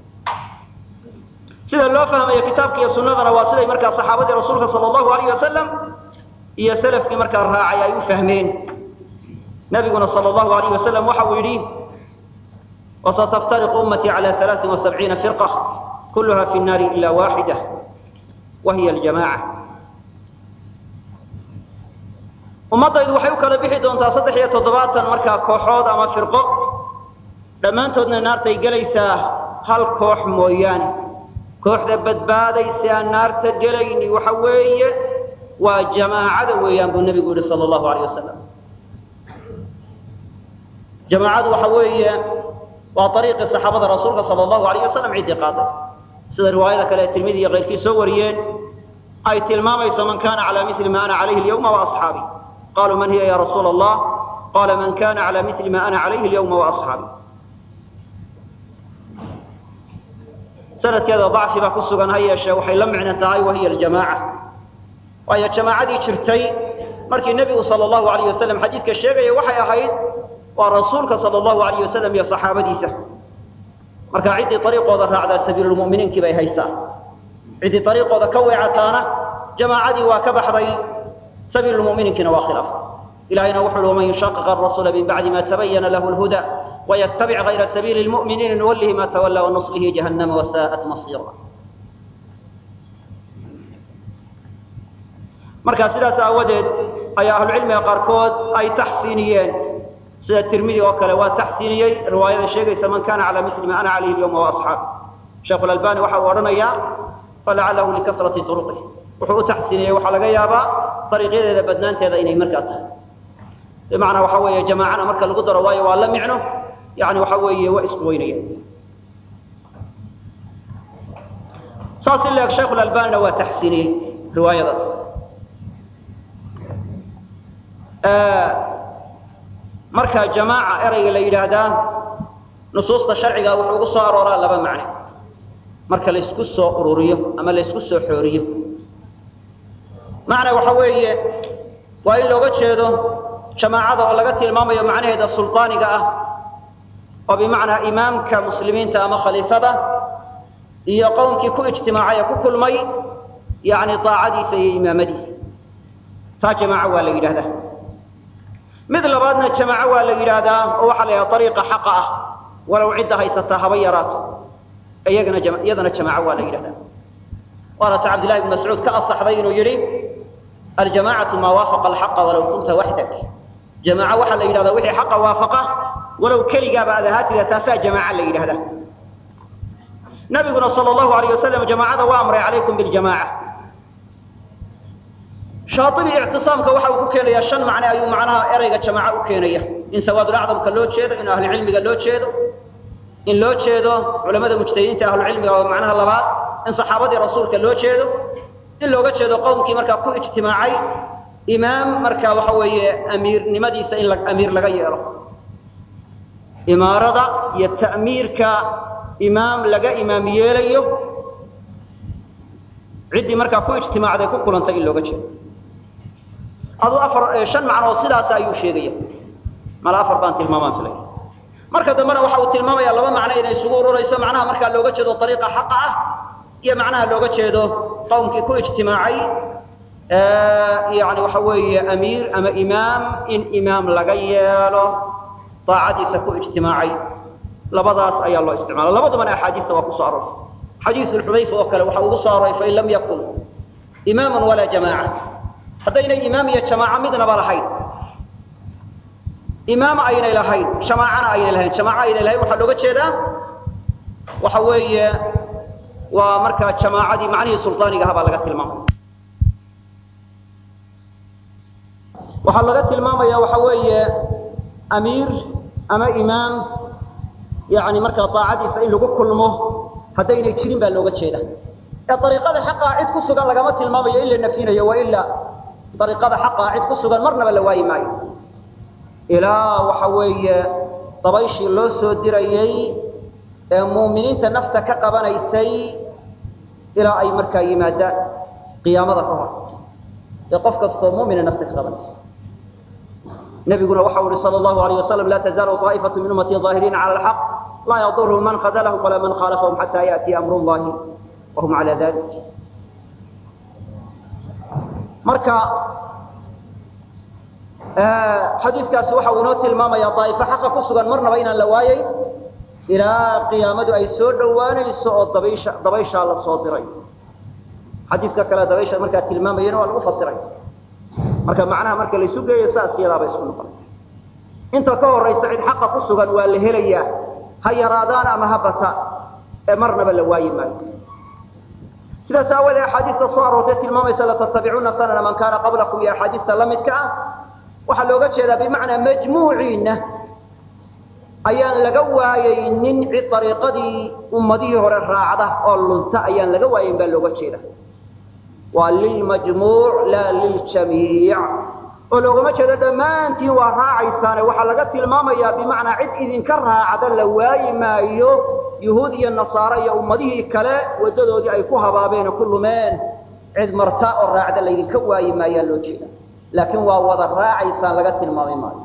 sida loo fahmayo kitaabka iyo sunnadana waa siday markaa saxaabadii rasuulka sala allahu alayh wasalam iyo salafkii markaa raacay ay u fahmeen nabiguna sal allahu alayh wasalam waxa uu yidhi wasataftariqu ummatii cala alaain wasabciina firqa kulluha fi nnaari ila waaxida wa hiya aljamaca ummaddaydu waxay u kala bixi doontaa saddex iyo toddobaatan markaa kooxood ama firqo dhammaantoodna naartay gelaysaa hal koox mooyaane kooxda badbaadaysa aan naarta gelayni waxa weeye waa jamaacada weeyaan buu nebigu yihi sala allahu alayh wasalam jamaacadu waxa weeye waa ariiqii saxaabada rasuulka sala allahu alayh wasalam ciddii qaaday sida riwaayada kale ee tirmidi iyo keyrkii soo wariyeen ay tilmaamayso man kana cala mili ma ana calayhi alyawma waasxaabi qaluu man hiya ya rasuula allah qala man kana cala mili ma ana calayhi alyawma waasxaabi sanadkeeda dacfi baa ku sugan ha yeeshee waxay la micno tahay wahiya aljamaaca waayo jamaacadii jirtay markii nebigu sala allahu alayh wasalam xadiidka sheegaya waxay ahayd waa rasuulka sala allahu alayh wasalam iyo saxaabadiisa marka ciddii ariiqooda raacdaa sabiilulmu'miniinkii bay haysaa ciddii ariiqooda ka weecataana jamaacadii waa ka baxday sabiilulmu'miniinkiina waa khilaaf ilahayna wuxu uhi waman yushaqiq arasuula min bacdi ma tabayana lahu lhuda ويتبع غير سبيل المؤمنين نوله ما تولى ونصله جهنم وساءت مصيرا marka sidaas aawadeed ayaa ahlucilmiga qaarkood ay taxsiiniyeen sida tirmidi oo kale waa taxsiiniyey riwaayada sheegaysa man kana calى mili ma ana calayhi اlyawma waasxaabi sheekhu lalbani waxa uu odhanayaa falacalahu likasrati turuqih wuxuu u taxsiiniyey waxaa laga yaabaa ariiqyadeeda badnaanteeda inay markaa tahay bimacnaa waxa weeye jamaacana marka lagu daro waayo waa la micno yani waxa weeye waa isku weynaya saas in leeg shaykhu lalbanina waa taxsiiniyey riwaayadaas marka jamaaca erayga la yidhaahdaa nusuusta sharciga wuxuu ugu soo arooraa laba macne marka laysku soo ururiyo ama laysku soo xooriyo macna waxa weeye waa in looga jeedo jamaacada oo laga tilmaamayo macnaheeda sulطaaniga ah oo bimacnaa imaamka muslimiinta ama khaliifada iyo qowmkii ku ijtimaacay ee ku kulmay yani daacadiisa iyo imaamadiisa taa jamaaco waa la yidhahdaa mid labaadna jamaaco waa la yidhaahdaa oo waxaa la yidhahda ariiqa xaqa ah walow cidda haysataa haba yaraato iyagana iyadana jamaaco waa la yidhahdaa waana ta cabdillahi ibn mascuud ka asaxday inuu yidhi aljamacatu maa waafaqa alxaqa walaw kunta waxdak jamaaco waxaa la yidhahdaa wixii xaqa waafaqa walow keligaaba aad ahaatida taasaa jamaaca la yidhahdaa nabiguna sal allahu alayh wasalam jamaacada waa amray calaykum biljamaaca shaaibi ictisaamka waxa uu ku keenayaa shan macne ayuu macnaha ereyga jamaaco u keenaya in sawaadulacdamka loo jeedo in ahlucilmiga loo jeedo in loo jeedo culamada mujtahidiinta ahlucilmiga oo macnaha labaad in saxaabadii rasuulka loo jeedo in looga jeedo qowmkii markaa ku ijtimaacay imaam markaa waxa weeye amiirnimadiisa in amiir laga yeelo imaarada iyo ta'miirka imaam laga imaam yeelayo ciddii markaa ku ijtimaacday ku kulantay in looga jeedo aduu afar shan macnoo sidaas ayuu sheegaya mala afar baan tilmaamaan filay marka dambena waxa uu tilmaamaya laba macno inay isugu ururayso macnaha markaa looga jeedo ariiqa xaqa ah iyo macnaha looga jeedo qowmkii ku ijtimaacay yani waxa weeye amiir ama imaam in imaam laga yeelo daacadiisa ku ijtimaacay labadaas ayaa loo isticmaala labadubana axaadiista waa kusoo arortay xadiisu xudayfa oo kale waxa ugu soo aroray fain lam yakun imaama walaa jamaaca haddaynay imaam iyo jamaaco midnaba lahayn imaam aynay lahayn jamaacana aynay lahayn jamaaco aynay lahayn waxaa looga jeedaa waxa weeye waa markaa jamaacadii macnihii sulطaaniga ahaa baa laga tilmaamaya waxaa laga tilmaamaya waxa weeye amiir ama imaam yani markaa daacadiisa in lagu kulmo haddaynay jirin baa looga jeeda ee ariiqada xaqaa cid ku sugan lagama tilmaamayo in la nafyinayo wa ilaa ariiqada xaqaa cid ku sugan marnaba la waayi maayo ilaa waxa weeye dabayshii loo soo dirayey ee muuminiinta nafta ka qabanaysay ilaa ay markaa yimaadaan qiyaamada ka hor ee qof kastoo muumina nafta ka qabanaysa nabiguna waxau ihi sal allahu alayh wasalam laa tazaalu aa'ifatu min ummatii aahiriina cala alxaq laa yadurhum man khadalahum walaa man khaalafahum xataa yaأtiya amru llahi wahum cala dalik marka xadiiskaasi waxa uu inoo tilmaamaya daa'ifo xaqa ku sugan marnaba inaan la waayey ilaa qiyaamadu ay soo dhowaanayso oo dabaysha dabayshaa la soo diray xadiiska kale dabaysha markaa tilmaamayana waa lagu fasiray marka macnaha marka laysu geeyo saas iyadaaba isku noqonaysa inta ka horaysa cid xaqa ku sugan waa la helayaa ha yaraadaan ama ha bataan ee marnaba la waayi maayo sidaas aawadee axaadiista soo aroortay tilmaamaysa latatabicuna sanana man kaana qablakum iyo axaadiista la midka ah waxaa looga jeedaa bimacnaa majmuuciinna ayaan laga waayaynin cid ariiqadii ummadihii hore raacda oo lunta ayaan laga waayayn baa looga jeeda waa lilmajmuuc laa liljamiic oo loogama jeedo dhammaantiin waa raacaysaane waxaa laga tilmaamayaa bimacnaa cid idinka raacda la waayi maayo yuhuud iyo nasaare iyo ummadihii kale waddadoodii ay ku habaabeen oo ku lumeen cid marta oo raacda laydinka waayi maayaa loo jeeda laakiin waa wada raacaysaan laga tilmaami maayo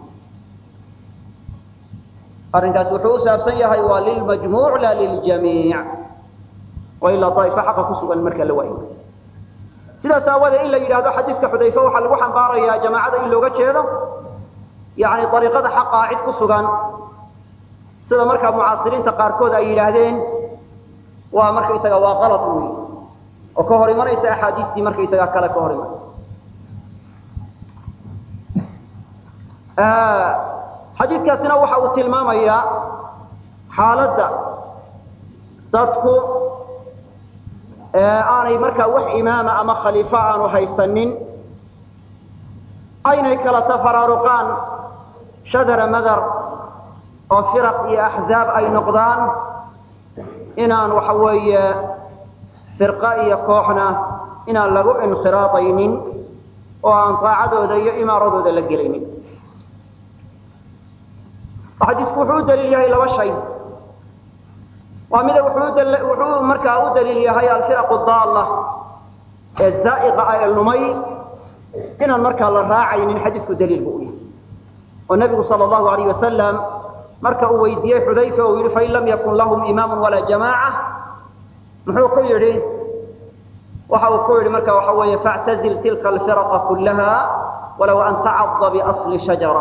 arrinkaas wuxuu u saabsan yahay waa lilmajmuuc laa liljamiic oo ilaa daaifa xaqa ku sugan marka la waayi maayo sidaas aawadee in la yidhaahdo xadiiska xudayfe waxaa lagu xambaarayaa jamaacada in looga jeedo yani ariiqada xaqaa cid ku sugan sida markaa mucaasiriinta qaarkood ay yidhaahdeen waa markaysaga waa qalad wey oo ka hor imanaysa axaadiistii markaysaga kale ka hor imanaysa xadiidkaasina waxa uu tilmaamayaa xaaladda dadku aanay markaa wax imaama ama khaliifo aanu haysanin aynay kala tafaraaruqaan shadara madar oo firaq iyo axzaab ay noqdaan inaan waxa weeye firqa iyo kooxna inaan lagu inkhiraadaynin oo aan daacadooda iyo imaaradooda la gelaynin xadiisku wuxuu u daliil yahay laba shay waa mida wuxuu markaa u daliil yahay alfiraqu daalla ee zaa'iqa ah ee lumay inaan markaa la raacaynin xadiisku daliil buu u yahay oo nebigu sal allahu alayh wasalam marka uu weydiiyey xudayfa uu yidhi fain lam yakun lahum imaamu walaa jamaaca muxuu ku yidhi waxa uu ku yidhi marka waxa weeye faactazil tilka alfiraqa kullaha walow an tacada biasli shajara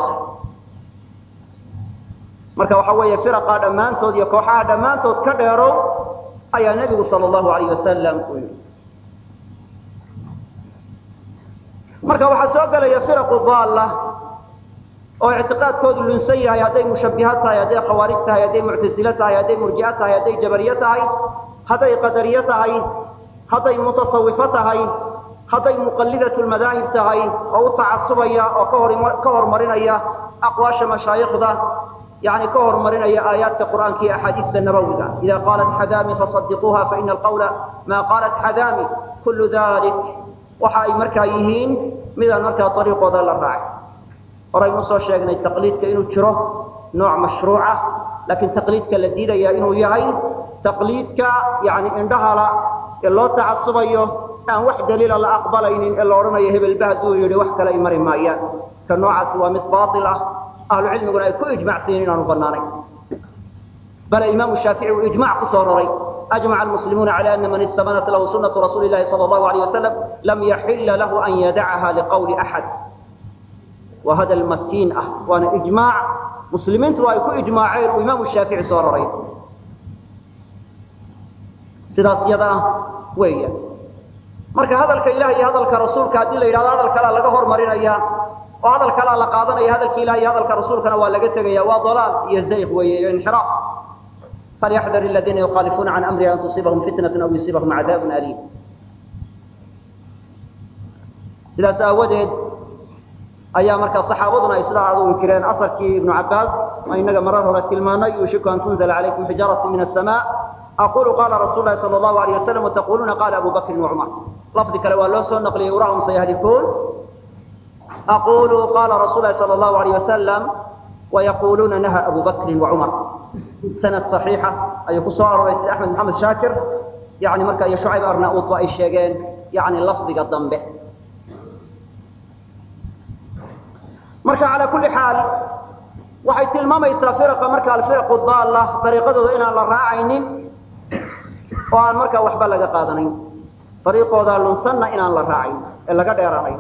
marka waxa weeye firaqa dhammaantood iyo kooxaha dhammaantood ka dheerow ayaa nebigu sal allahu alayh wasalam u yidhi marka waxaa soo gelaya firaqu daalla oo ictiqaadkoodu lunsan yahay hadday mushabbiha tahay hadday khawaarij tahay hadday muctasile tahay hadday murji'o tahay hadday jabariye tahay hadday qadariye tahay hadday mutasawifo tahay hadday muqallidatu lmadaahib tahay oo u tacasubaya oo ka hormarinaya aqwaasha mashaayikhda yani ka hormarinaya aayaadka qur'aanka iyo axaadiista nabawiga ida qaalat xadaami fasadiquuha faina alqawla maa qaalat xadaami kullu dalik waxa ay markaa yihiin midaan markaa ariiqooda la raacay horaynu soo sheegnay taqliidka inuu jiro nooc mashruuca laakiin taqliidka la diidaya inuu yahay taqliidka yani indhahala ee loo tacasubayo aan wax daliila la aqbalaynin ee la odhanayo hebelba hadduu yidhi wax kale ay mari maayaan ka noocaasi waa mid baail ah ahlu cilmiguna ay ku ijmacsayin inaanu banaanayn bale imaamu shaafici uu ijmac ku soo raray ajmaca almuslimuuna cala ana man istamanat lahu sunatu rasuuli lahi sala allahu alayh wasalam lam yaxila lahu an yadacaha liqawli axad waa hadal matiin ah waana ijmaac muslimiintu ay ku ijmaaceen uu imaamu shaafici soo raray sidaas yada ah weeya marka hadalka ilaah iyo hadalka rasuulka haddii la yidhahdo hadal kalea laga hormarinaya oo hadal kalea la qaadanaya hadalka ilah iyo hadalka rasuulkana waa laga tegaya waa dalaal iyo zayq weeye iyo inxiraaf falyaxdar aladiina yukhaalifuuna can amrihi an tusiibahum fitnatu aw yusiibahum cadaabun aliim sidaas aawadeed ayaa markaa saxaabaduna ay sidaa aad u inkireen afarkii ibnu cabbaas oo inaga marar hore tilmaanay yuushiku an tunzla calaykum xijaaratu min asamaa aqulu qaala rasuulu lahi sala allahu alayh wasalam wataquluuna qaala abu bakrin wacumar lafdi kale waa loo soo naqliyey urahum sayahlikuun aqulu qaala rasuulu lahi sala allahu alayh wasalam wayaquluuna naha abu bakrin wacumar sanad saxiixa ayuu ku soo aroray sida axmed maxamed shaakir yani marka iyo shucayb arnauud ba ay sheegeen yani lafdiga dambe marka calaa kulli xaal waxay tilmaamaysaa firaqa marka alfiraqu daalla dariiqadooda inaan la raacaynin oo aan markaa waxba laga qaadanayn dariiqooda lunsanna inaan la raacayn ee laga dheeraanayn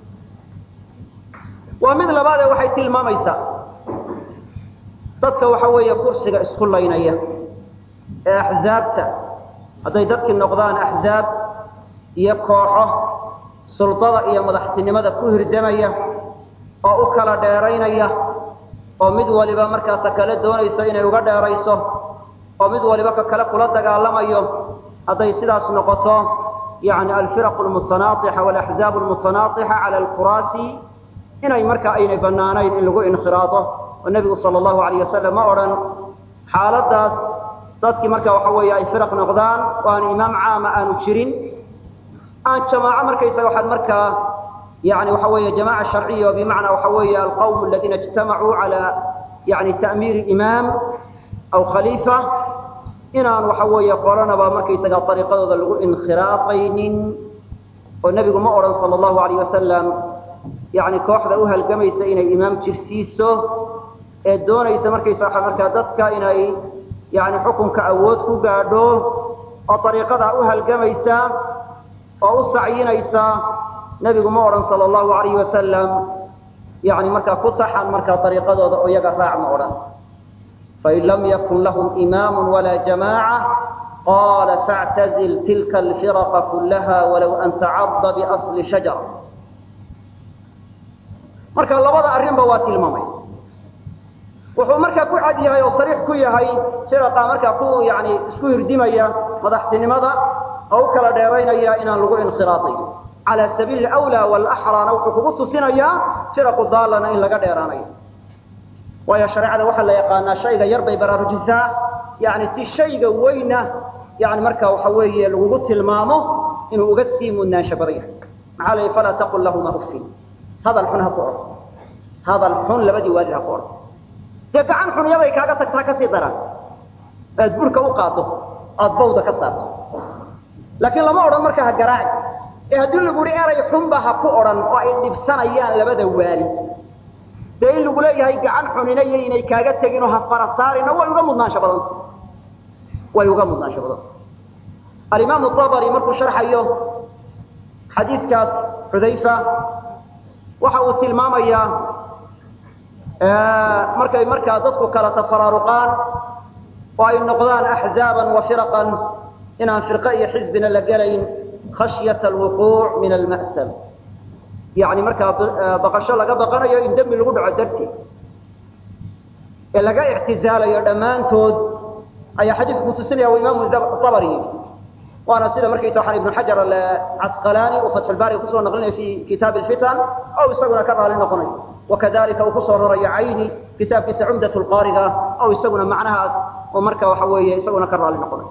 waa mid labaadee waxay tilmaamaysaa dadka waxa weeye kursiga isku laynaya ee axzaabta hadday dadkii noqdaan axzaab iyo kooxo sultada iyo madaxtinimada ku hirdamaya oo u kala dheeraynaya oo mid waliba markaa ta kale doonayso inay uga dheerayso oo mid waliba ka kale kula dagaalamayo hadday sidaas noqoto yani alfiraq lmutanaaixa walaxzaab lmutanaaixa cala alkuraasi inay markaa aynay banaanayn in lagu inkhiraado oo nebigu sala allahu alayh wasalam ma odhan xaaladaas dadkii marka waxa weeye ay firaq noqdaan oo aan imaam caama aanu jirin aan jamaaco markaysaga waxaad markaa yani waxa weeye jamaca sharciya oo bimacnaa waxa weeye alqawm aladiina ijtamacuu cala yani ta'miiri imaam aw khaliifa inaan waxa weeye qolanaba markaysaga ariiqadooda lagu inkhiraaqaynin oo nebigu ma odhan sala allahu alayh wasalam yani kooxda u halgamaysa inay imaam jirsiiso ee doonaysa markaysa waxa markaa dadka inay yani xukunka awood ku gaadho oo ariiqadaa u halgamaysa oo u sacyinaysa nebigu ma odhan sala allahu alayhi wasalam yani markaa ku taxan markaa ariiqadooda oo iyaga raac ma odhan fain lam yakun lahum imaamu walaa jamaaca qaala faactazil tilka alfiraqa kullaha walow an tacada biasli shajara marka labada arrinba waa tilmaamay wuxuu markaa ku cad yahay oo sariix ku yahay firaqa markaa ku yani isku hirdimaya madaxtinimada oo u kala dheeraynaya inaan lagu inkhiraadayn cala sabiili alawlaa walaxraana wuxuu kugu tusinayaa firaqu daallana in laga dheeraanayo waayo shareecada waxaa la yaqaanaa shayga yar bay baraarujisaa yani si shayga weyna yani marka waxa weeye lagugu tilmaamo inuu uga sii mudnaansha badan yahay maxaa la yidhi falaa taqul lahuma uffin hadal xun ha ku odhan hadal xun labadii waalid ha ku odhan dee gacan xun yaday kaaga tagtaa kasii daran aad burka u qaado aad bawda ka saarto laakiin lama odhan marka ha garaaci ee haddii lagu yihi eray xunba ha ku odhan oo ay dhibsanayaan labada waalid dee in lagu leeyahay gacan xunina iyo inay kaaga teginoo ha fara saarina way uga mudnaansho badanta way uga mudnaansho badanta alimaamu abari markuu sharxayo xadiidkaas xudayfa waxa uu tilmaamayaa markay markaa dadku kala tafaraaruqaan oo ay noqdaan axzaaban wa firaqan inaan firqe iyo xisbina la gelayn khashyata alwuquuc min alma'sam yani markaa baqasho laga baqanayo in dembi lagu dhaco darteed ee laga ictizaalayo dhammaantood ayaa xadiisku tusinaya wa imaamu abari yidhi waana sida markaysa waxaan ibnu xajar alcasqalaani uu fatxulbaariga kusoo naqlinaya fi kitaab alfitan oo isaguna ka raali noqonayo wakadalika uu kusoo rarayo cayni kitaabkiisa cumdat lqaariga oo isaguna macnahaas oo marka waxa weeye isaguna ka raali noqonayo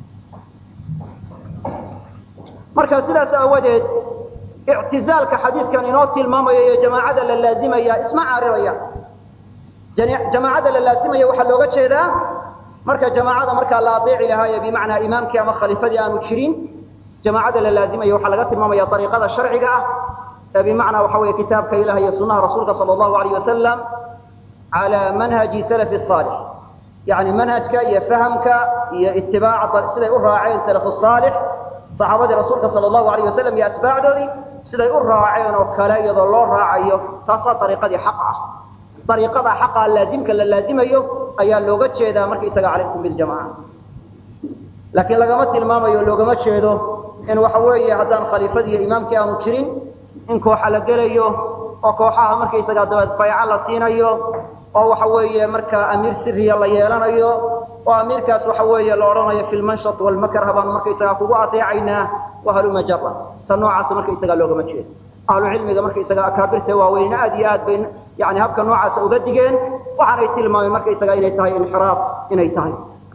marka sidaas aawadeed ictizaalka xadiidkan inoo tilmaamaya iyo jamaacada la laazimaya isma caariraya jamaacada la laazimaya waxaa looga jeedaa marka jamaacada markaa la adeeci lahaayo bimacnaa imaamkii ama khaliifadii aanu jirin jamaacada la laazimaya waxaa laga tilmaamaya ariiqada sharciga ah ee bimacnaa waxa weeye kitaabka ilaah iyo sunnaha rasuulka sala allahu alayh wasalam cala manhaji salafi saalix yani manhajka iyo fahamka iyo itibaaca siday u raaceen salafu saalix saxaabadii rasuulka sala allahu alayh wasalam iyo atbaacdoodii siday u raaceen oo kale iyadoo loo raacayo taasaa ariiqadii xaq ah ariiqada xaqa laazimka la laazimayo ayaa looga jeedaa markaisaga calaykum biljamaca laakiin lagama tilmaamayo loogama jeedo in waxa weeye haddaan khaliifadii iyo imaamkii aanu jirin in kooxa la gelayo oo kooxaha markaysaga dabeed bayco la siinayo oo waxa weeye markaa amiir siriya la yeelanayo oo amiirkaas waxa weeye la odhanayo fi lmanshat walmakrha baanu markaysagaa kugu adeecaynaa wahaluma jara ta noocaasa markaysagaa loogama jeedo ahlu cilmiga markaysaga akaabirta waaweynna aad iyo aad bay yani habka noocaasa uga digeen waxaanay tilmaameen markaysaga inay tahay inxiraaf inay tahay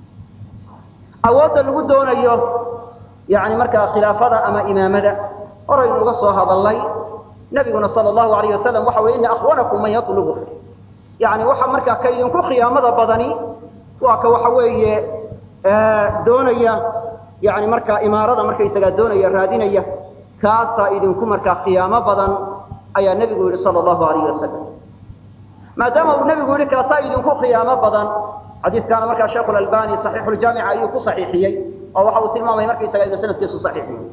awoodda lagu doonayo yani markaa khilaafada ama imaamada horaynu uga soo hadalnay nabiguna sala allahu alayh wasalam waxa ui ina akhwanakum man yatlubu yani waxa markaa ka idinku khiyaamada badani waa ka waxa weeye doonaya yani markaa imaarada markaysagaa doonaya raadinaya kaasaa idinku markaa khiyaamo badan ayaa nebigu yihi sala allahu alayh wasalam maadaama uu nebigu yihi kaasaa idinku khiyaamo badan xadiiskaana markaa sheekhu albani saxiixuljaamica ayuu ku saxiixiyey oo waxa uu tilmaamay markaysaga inuu sanadkiisu saxiixiyey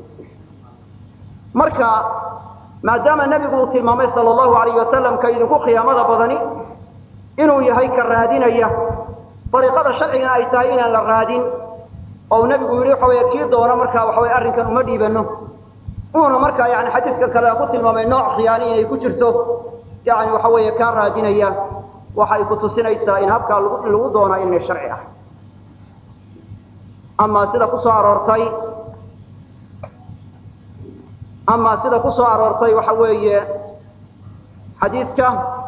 marka maadaama nebigu uu tilmaamay sala allahu alayh wasalam ka idinku khiyaamada badani inuu yahay ka raadinaya ariiqada sharcigana ay tahay inaan la raadin oo nebigu yihi waxa wey kii doona markaa waxa wey arrinkan uma dhiibano uuna markaa yani xadiiska kale ku tilmaamay nooc khiyaani inay ku jirto yani waxa weeye kaa raadinaya waxay ku tusinaysaa in habkaa in lagu doonaa inay sharci ah ama sida kusoo aroortay ama sida kusoo aroortay waxa weeye xadiidka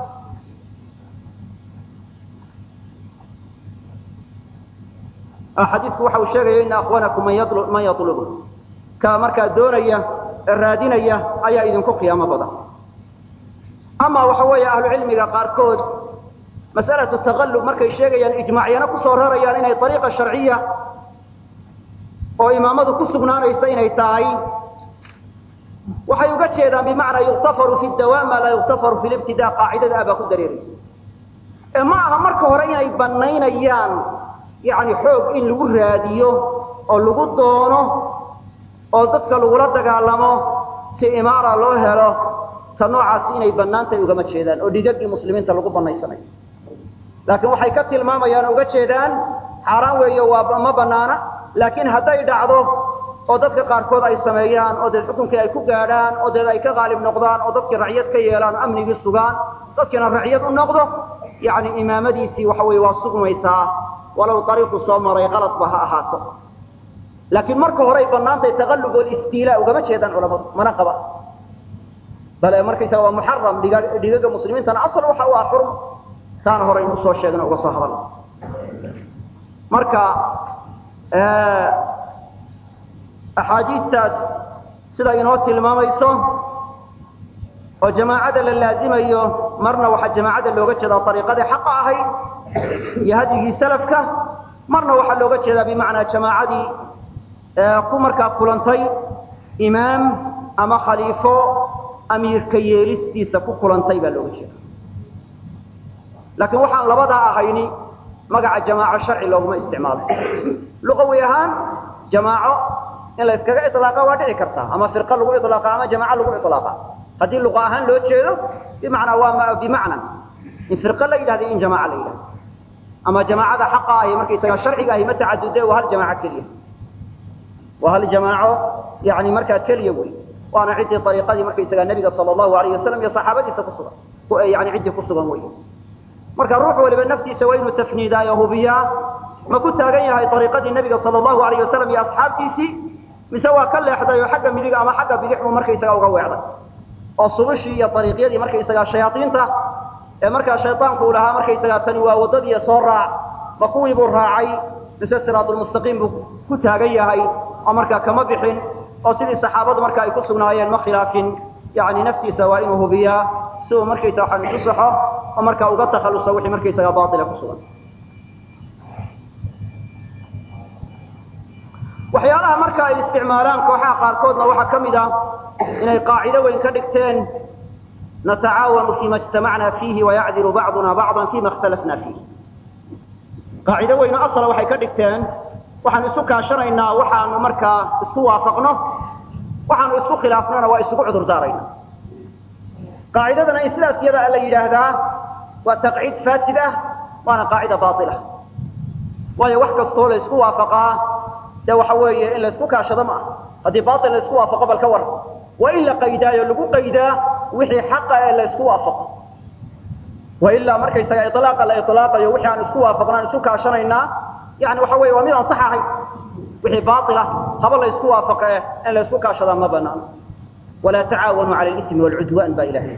xadiisku waxa uu sheegaya ina akhwanakum man yatlubu ka markaa doonaya ee raadinaya ayaa idinku qiyaamo badan ama waxa weeye ahlu cilmiga qaarkood mas'alatu taqallub markay sheegayaan ijmaacyana kusoo rarayaan inay ariiqa sharciya oo imaamadu ku sugnaanaysa inay tahay waxay uga jeedaan bimacnaa yuktafaru fi dawaam maa laa yuktafaru fi libtidaa qaacidada abaa ku dareeraysa ee ma aha marka hore inay banaynayaan yani xoog in lagu raadiyo oo lagu doono oo dadka lagula dagaalamo si imaara loo helo ta noocaasi inay banaantahay ugama jeedaan oo dhigagii muslimiinta lagu banaysanayo laakiin waxay ka tilmaamayaan uga jeedaan xaaraan weeyo waa ma banaana laakiin hadday dhacdo oo dadka qaarkood ay sameeyaan oo deed xukunkii ay ku gaadhaan oo deed ay ka qaalib noqdaan oo dadkii racyad ka yeelaan oo amnigii sugaan dadkiina racyad u noqdo yani imaamadiisii waxa weye waa sugmaysaa walow ariiqu soo maray qaladba ha ahaato laakiin marka horay banaantahay taqallub walistiila ugama jeedaan culamadu mana qaba bale markaysaga waa muxaram dhigaga muslimiintana asal waxa u ah xurm taana horaynu usoo sheegna uga soo hadalna marka axaadiistaas sida inoo tilmaamayso oo jamaacada la laazimayo marna waxaa jamaacada looga jeedaa ariiqadii xaqa ahayd iyo hadyigii salafka marna waxaa looga jeedaa bimacnaa jamaacadii ku markaa kulantay imaam ama khaliifo amiirka yeelistiisa ku kulantay baa looga jeeda laakiin waxaan labadaa ahayni magaca jamaaco sharci looguma isticmaalo luqawi ahaan jamaaco in la yskaga ilaaqa waa dhici kartaa ama firqa lagu ilaaqa ama jamaaco lagu ilaaqa haddii luqa ahaan loo jeedo bimacnaa waa bimacnan in firqa la yidhahda in jamaaca la yidhahdo ama jamaacada xaqa ahi markaysaga sharciga ahi ma tacadude waa hal jamaaco keliya waa hal jamaaco yani markaa keliya wey waana ciddii ariiqadii markaysagaa nebiga sala allahu alayh wasalam iyo saxaabadiisa ku sugan yani ciddii ku sugan wey marka ruux waliba naftiisa waa inuu tafniidaayo hubiyaa ma ku taagan yahay ariiqadii nebiga sala allahu alayh wasalam iyo asxaabtiisii mise waa ka leexday oo xagga midiga ama xagga bidix buu markaysagaa uga weecday oo subushii iyo ariiqyadii markaysagaa shayaaiinta ee markaa shaydaanku uu lahaa markaysagaa tani waa waddadiiyo soo raac ma kuwii buu raacay mise siraatulmustaqiim buu ku taagan yahay oo markaa kama bixin oo sidii saxaabadu marka ay ku sugnaayeen ma khilaafin yani naftiisa waa inuu hubiyaa si uu markaysa waxaan isu saxo oo markaa uga takhaluso wixii markaysaga baatila ku sugan waxyaalaha marka ay isticmaalaan kooxaha qaarkoodna waxaa ka mid ah inay qaacido weyn ka dhigteen natacaawanu fima ijtamacna fiihi wayacdilu bacduna bacdan fima ikhtalafna fiih qaacido weyno asala waxay ka dhigteen waxaanu isu kaashanaynaa waxaanu markaa isku waafaqno waxaanu isku khilaafnona waa isugu cudur daarayna qaacidadana in sidaas iyada la yidhaahdaa waa taqciid faasid ah waana qaacida baila waayo wax kastoo la isku waafaqaa dee waxa weeye in la isku kaashado ma aha haddii bail la isku waafaqo bal ka waran waa in la qaydaayo lagu qaydaa wixii xaqa ee la isku waafaqo wailaa markaysaga ilaaqa la ilaaqayo wixii aan isku waafaqno aan isu kaashanaynaa yani waxa weye waa mid aan sax ahayn wixii baila haba la isku waafaqe in la isku kaashadaa ma banaano walaa tacaawanuu cala lismi wlcudwan baa ilahay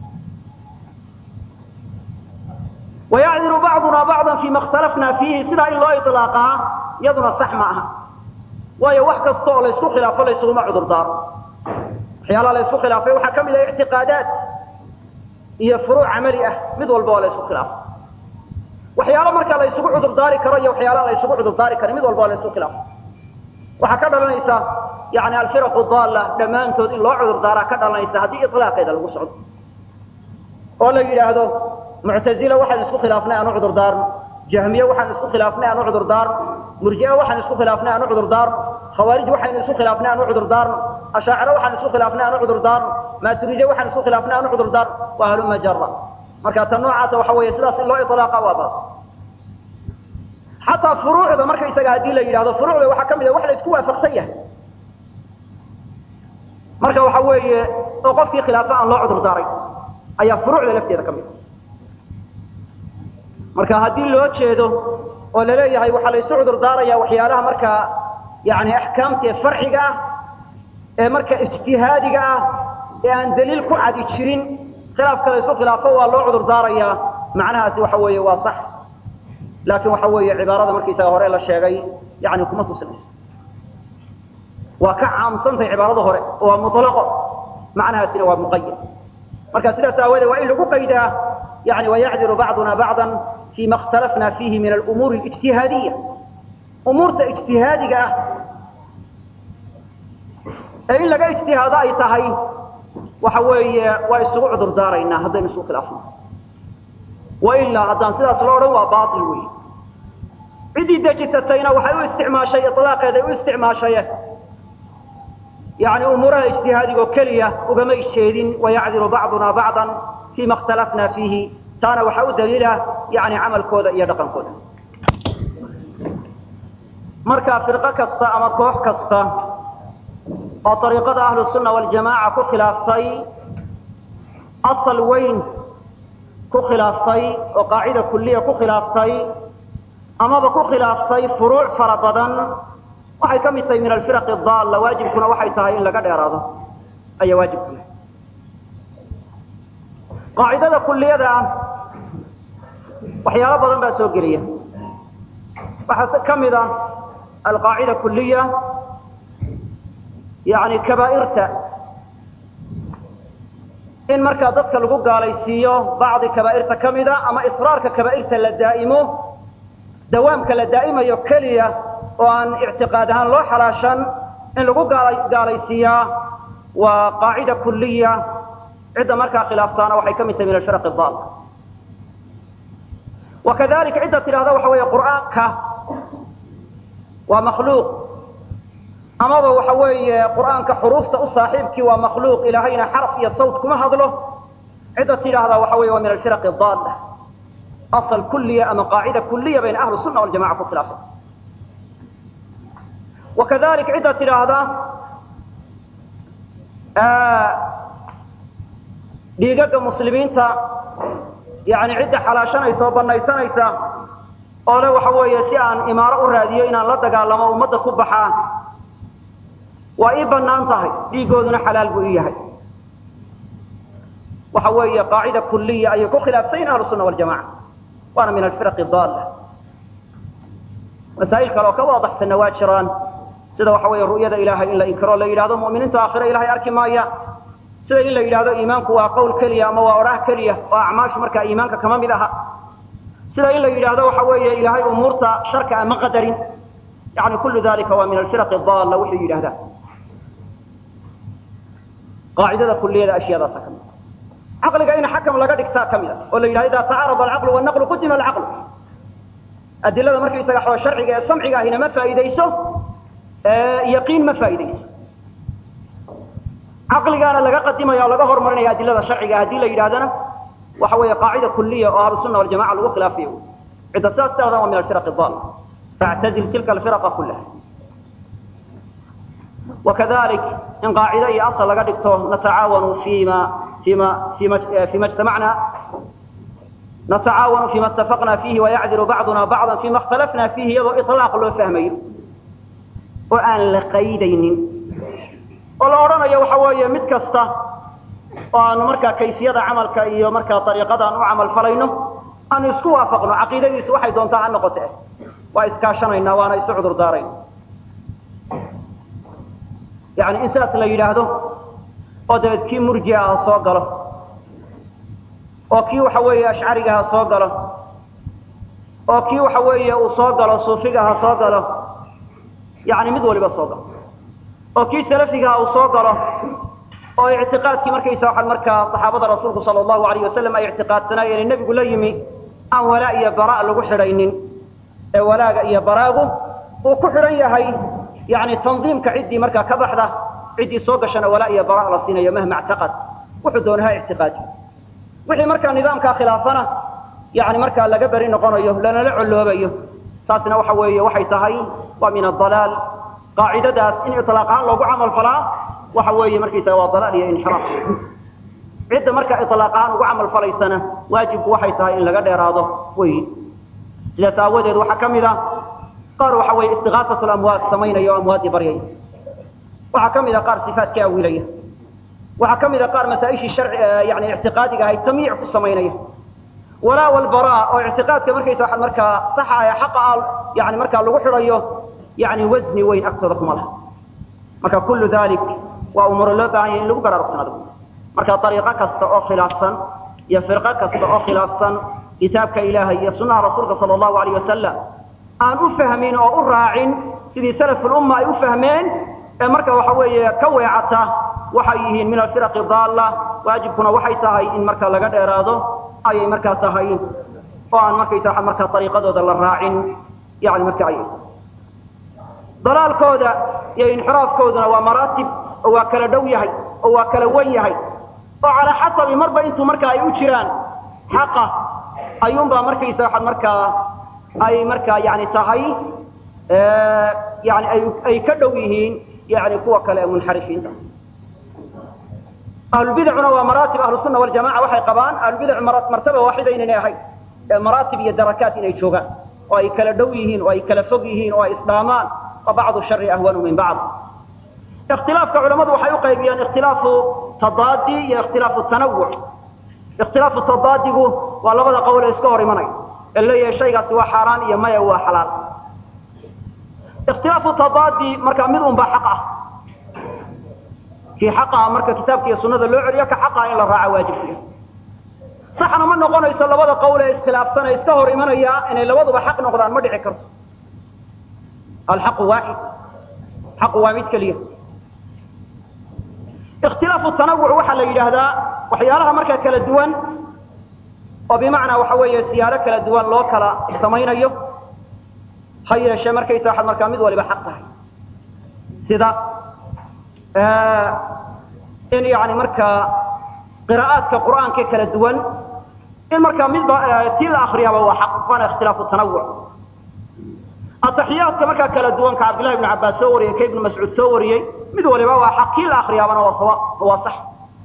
wayacdilu bacduna bacdan fima ikhtalafna fiihi sidaa in loo ilaaqaa iyaduna sax ma aha waayo wax kasta oo la isku khilaafo la ysuguma cudur daaro waxyaalaha la isku khilaafay waxaa ka mid ah ictiqaadaat iyo furuuc camali ah mid walba waa la isku khilaafo waxyaalo markaa la isugu cudur daari karo iyo waxyaalaha la isugu cudur daari karo mid walba waa la isku khilaafo waxaa ka dhalanaysa yani alfiraqu daalla dhammaantood in loo cudur daaraa ka dhalanaysa haddii ilaaqeeda lagu socdo oo la yidhaahdo muctazila waxaan isku khilaafnay aan u cudur daarno jahmiye waxaan isku khilaafnay aan u cudur daarno murji'e waxaan isku khilaafnay aan u cudur daarno khawaarij waxaynu isku khilaafnay aan u cudur daarno ashaaciro waxaan isku khilaafnay aan u cudur daarno maaturidiye waxaan isku khilaafnay aan u cudur daarno waa haluma jara marka ta noocaasa waxa weeye sidaas in loo ilaaqa waa baas xataa furuucda markaysaga haddii la yidhahdo furuucda waxaa ka mid ah wax la isku waafaqsan yahay marka waxa weeye oo qofkii khilaafa aan loo cudur daaray ayaa furuucda lafteeda ka mid marka haddii loo jeedo oo laleeyahay waxaa la isu cudur daaraya waxyaalaha markaa yani axkaamta ee farciga ah ee marka ijtihaadiga ah ee aan daliil ku cadi jirin khilaafka la isu khilaafo waa loo cudur daarayaa macnahaasi waxa weeye waa sax laakiin waxa weeye cibaarada markaysaga hore la sheegay yani kuma tusinayso waa ka caamsantahay cibaarada hore oo waa muطlaqo macnahaasina waa muqayad marka sidaas aawoodee waa in lagu qaydaa yani wayacdilu bacduna bacda fima اkhtalafna fiihi min alumuuri اlijtihaadiya umuurta ijtihaadiga ah ee in laga ijtihaado ay tahay waxa weeye waa isugu cudur daaraynaa haddaynu isu khilaafno wailaa haddaan sidaas lo odhan waa bail wey ciddii dejisatayna waxay u isticmaashay ilaaqeeday u isticmaashay yani umuuraha ijtihaadigo keliya ugamay jeedin wayacdilu bacduna bacdan fima اkhtalafna fiihi taana waxaa u daliila yani camalkooda iyo dhaqankooda marka firqo kasta ama koox kasta oo ariiqada ahlu sunna waljamaaca ku khilaaftay asal weyn ku khilaaftay oo qaacida kuliya ku khilaaftay amaba ku khilaaftay furuuc fara badan waxay ka mid tahay min alfiraqi daalla waajibkuna waxay tahay in laga dheeraado ayaa waajibku yahay qaacidada kuliyada ah waxyaalo badan baa soo gelaya waxaa ka mid ah alqaacida kuliya yani kabaairta in markaa dadka lagu gaalaysiiyo bacdi kabaairta ka mida ama israarka kabaairta la daa'imo dawaamka la daa'imayo keliya oo aan ictiqaad ahaan loo xalaashan in lagu gaalaysiiyaa waa qaacida kuliya cidda markaa khilaaftaana waxay ka mid tahay min alfiraq daal wakadalika cidda tidhahda waxa weeye qur'aanka waa makhluuq amaba waxa weeye qur'aanka xuruufta u saaxiibkii waa makhluuq ilaahayna xaraf iyo sawt kuma hadlo cidda tidhaahdaa waxa weye waa min alfiraqi daalla asal kuliya ama qaacida kuliya bayna ahlu sunna waljamaca ku khilaafsan wakadalik cidda tidhaahda dhiigaga muslimiinta yani cidda xalaashanaysa oo banaysanaysa oo le waxa weeye si aan imaaro u raadiyo inaan la dagaalamo ummadda ku baxaan waa ii bannaan tahay dhiigooduna xalaal buu ii yahay waxa weeye qaacida kuliya ayay ku khilaafsayin ahlu sunna waljamaca waana min alfiraqi daalla masaa'il kale oo ka waadaxsanna waa jiraan sida waxa weeye ru'yada ilaahay in la inkiro la yidhahdo mu'miniinta aakhire ilahay arki maaya sida in la yidhahdo iimaanku waa qowl keliya ama waa odhaah keliya oo acmaashu markaa iimaanka kama mid aha sida in la yidhaahdo waxa weeye ilaahay umuurta sharka ama qadarin yani kullu dalika waa min alfiraqi daalla wuxuu yidhahdaa qaacidada kuliyada ashyaadaasa ka mid caqliga in xakam laga dhigtaa ka mid a oo la yidhahdo idaa tacaarada alcaqlu wannaqlu qudima alcaqlu adilada markaysaga xoo sharciga ee samciga ahina ma faa'iidayso yaqiin ma faa'iidayso caqligaana laga qadimaya o laga horumarinaya adilada sharciga haddii la yidhahdana waxa weeye qaacida kuliya oo ahlu sunna waljamaca lagu khilaafayo cidda sidaas tiradan waa min alfiraqi daal factazil tilka alfiraqa kullaha وكذلك إن قاعدة أي أصل لقدكتو نتعاون فيما فيما فيما فيما اجتمعنا نتعاون فيما اتفقنا فيه ويعذر بعضنا بعضا فيما اختلفنا فيه يضو إطلاق لو فهمين وأن لقيدين ولا أرانا يا وحوايا متكسته وأن مركا كيسية عملك إيو مركا طريقة أن أعمل فلينه أن يسكوا وافقنا عقيدة يسوى حي دونتا عن نقطه وإسكاشنا إنا وأنا يسعذر دارين يعني إنسان لا يلاهده ودبت كي مرجع صوغله وكي وحوي أشعرها صوغله وكي وحوي وصوغله صوفيها صوغله يعني مدولي بصوغله وكي سلفها وصوغله oo i'tiqaadkii markaysa waxa markaa saxaabada rasuulku sallallahu alayhi wasallam ay i'tiqaadsanayeen in nabigu la yimi aan walaa iyo baraa lagu xidhaynin ee walaaga iyo baraagu uu ku xidhan yahay yani tandiimka ciddii markaa ka baxda ciddii soo gashana walaa iyo baraa la siinayo mahma ictiqad wuxuu doonaha ictiqaadi wixii markaa nidaamkaa khilaafana yani markaa laga beri noqonayo lanala coloobayo taasna waxa weeye waxay tahay waa min adalaal qaacidadaas in ilaaq ahaan loogu camal falaa waxa weeye markaysaga waa dalaal iyo inxiraaf cidda marka ilaaq ahaan ugu camal falaysana waajibku waxay tahay in laga dheeraado wey sidaas aawadeed waxaa ka mid ah qaar waxa weeye istiqaasat lamwaad samaynaya oo amwaaddii baryaya waxaa ka mid ah qaar sifaadka awilaya waxaa ka mid ah qaar masaa-ishii sharci yani ictiqaadiga ahayd tamyiic ku samaynaya walaa walbaraa oo ictiqaadka markaysa waxa markaa saxa ee xaqa ah yani markaa lagu xidhayo yani wasni weyn agtooda kuma laha marka kullu dalik waa umuuro loo baahan yahay in lagu baraarugsanaado marka ariiqo kasta oo khilaafsan iyo firqo kasta oo khilaafsan kitaabka ilaahay iyo sunnaha rasuulka sala allahu alayh wasalam aan u fahmin oo u raacin sidii salafulumma ay u fahmeen ee marka waxa weeye ka weecata waxay yihiin min alfiraqi daalla waajibkuna waxay tahay in marka laga dheeraado ayay markaa tahay oo aan markaysa markaa ariiqadooda la raacin yani marka ay dalaalkooda iyo inxiraafkooduna waa maraatib oo waa kala dhow yahay oo waa kala wan yahay oo calaa xasabi marba intuu markaa ay u jiraan xaqa ayuunbaa markaysa waxa markaa ay markaa yani tahay yani ay ay ka dhow yihiin yani kuwa kale ee munxarifiinta ahlulbidacuna waa maraatib ahlusunna waljamaca waxay qabaan ahlulbidac martaba waaxida inaynay ahayn ee maraatib iyo darakaat inay joogaan oo ay kala dhow yihiin oo ay kala fog yihiin oo ay isdhaamaan وبعض الشر أهون من بعض اختلاف كعلماء وحي قيبيان اختلاف تضادي يا اختلاف التنوع اختلاف التضادي والله بدا قول اسكوري مني اللي هي شيء سوى حرام يا ما هو حلال اختلاف التضادي مركا مدهم بحقه في حقها مركا كتابك يا سنة اللي عريك حقها إلا راعى واجب فيها صحنا من نقول يسال لبدا قول اسخلاف سنة اسكوري مني ان اللي وضع حق نقدان ما دعي كرت الحق واحد حق واحد كليه اختلاف التنوع وحا لا يراهدا وحيالها marka kala duwan oo bimaana waxa weeye siyaaro kala duwan loo kala sameeynayo hayeeshe markay soo xad marka mid waliba xaq tahay sida ee in yaani marka qiraa'aadka quraanka kala duwan in marka mid tii la akhriyaba waa xaq wana ikhtilaafu tanawwu ataxiyaadka markaa kala duwan ka cabdillahi ibnu cabbaas soo wariyey ka ibnu mascuud soo wariyey mid waliba waa xaq kii la akriyaabana waa sawa waa sax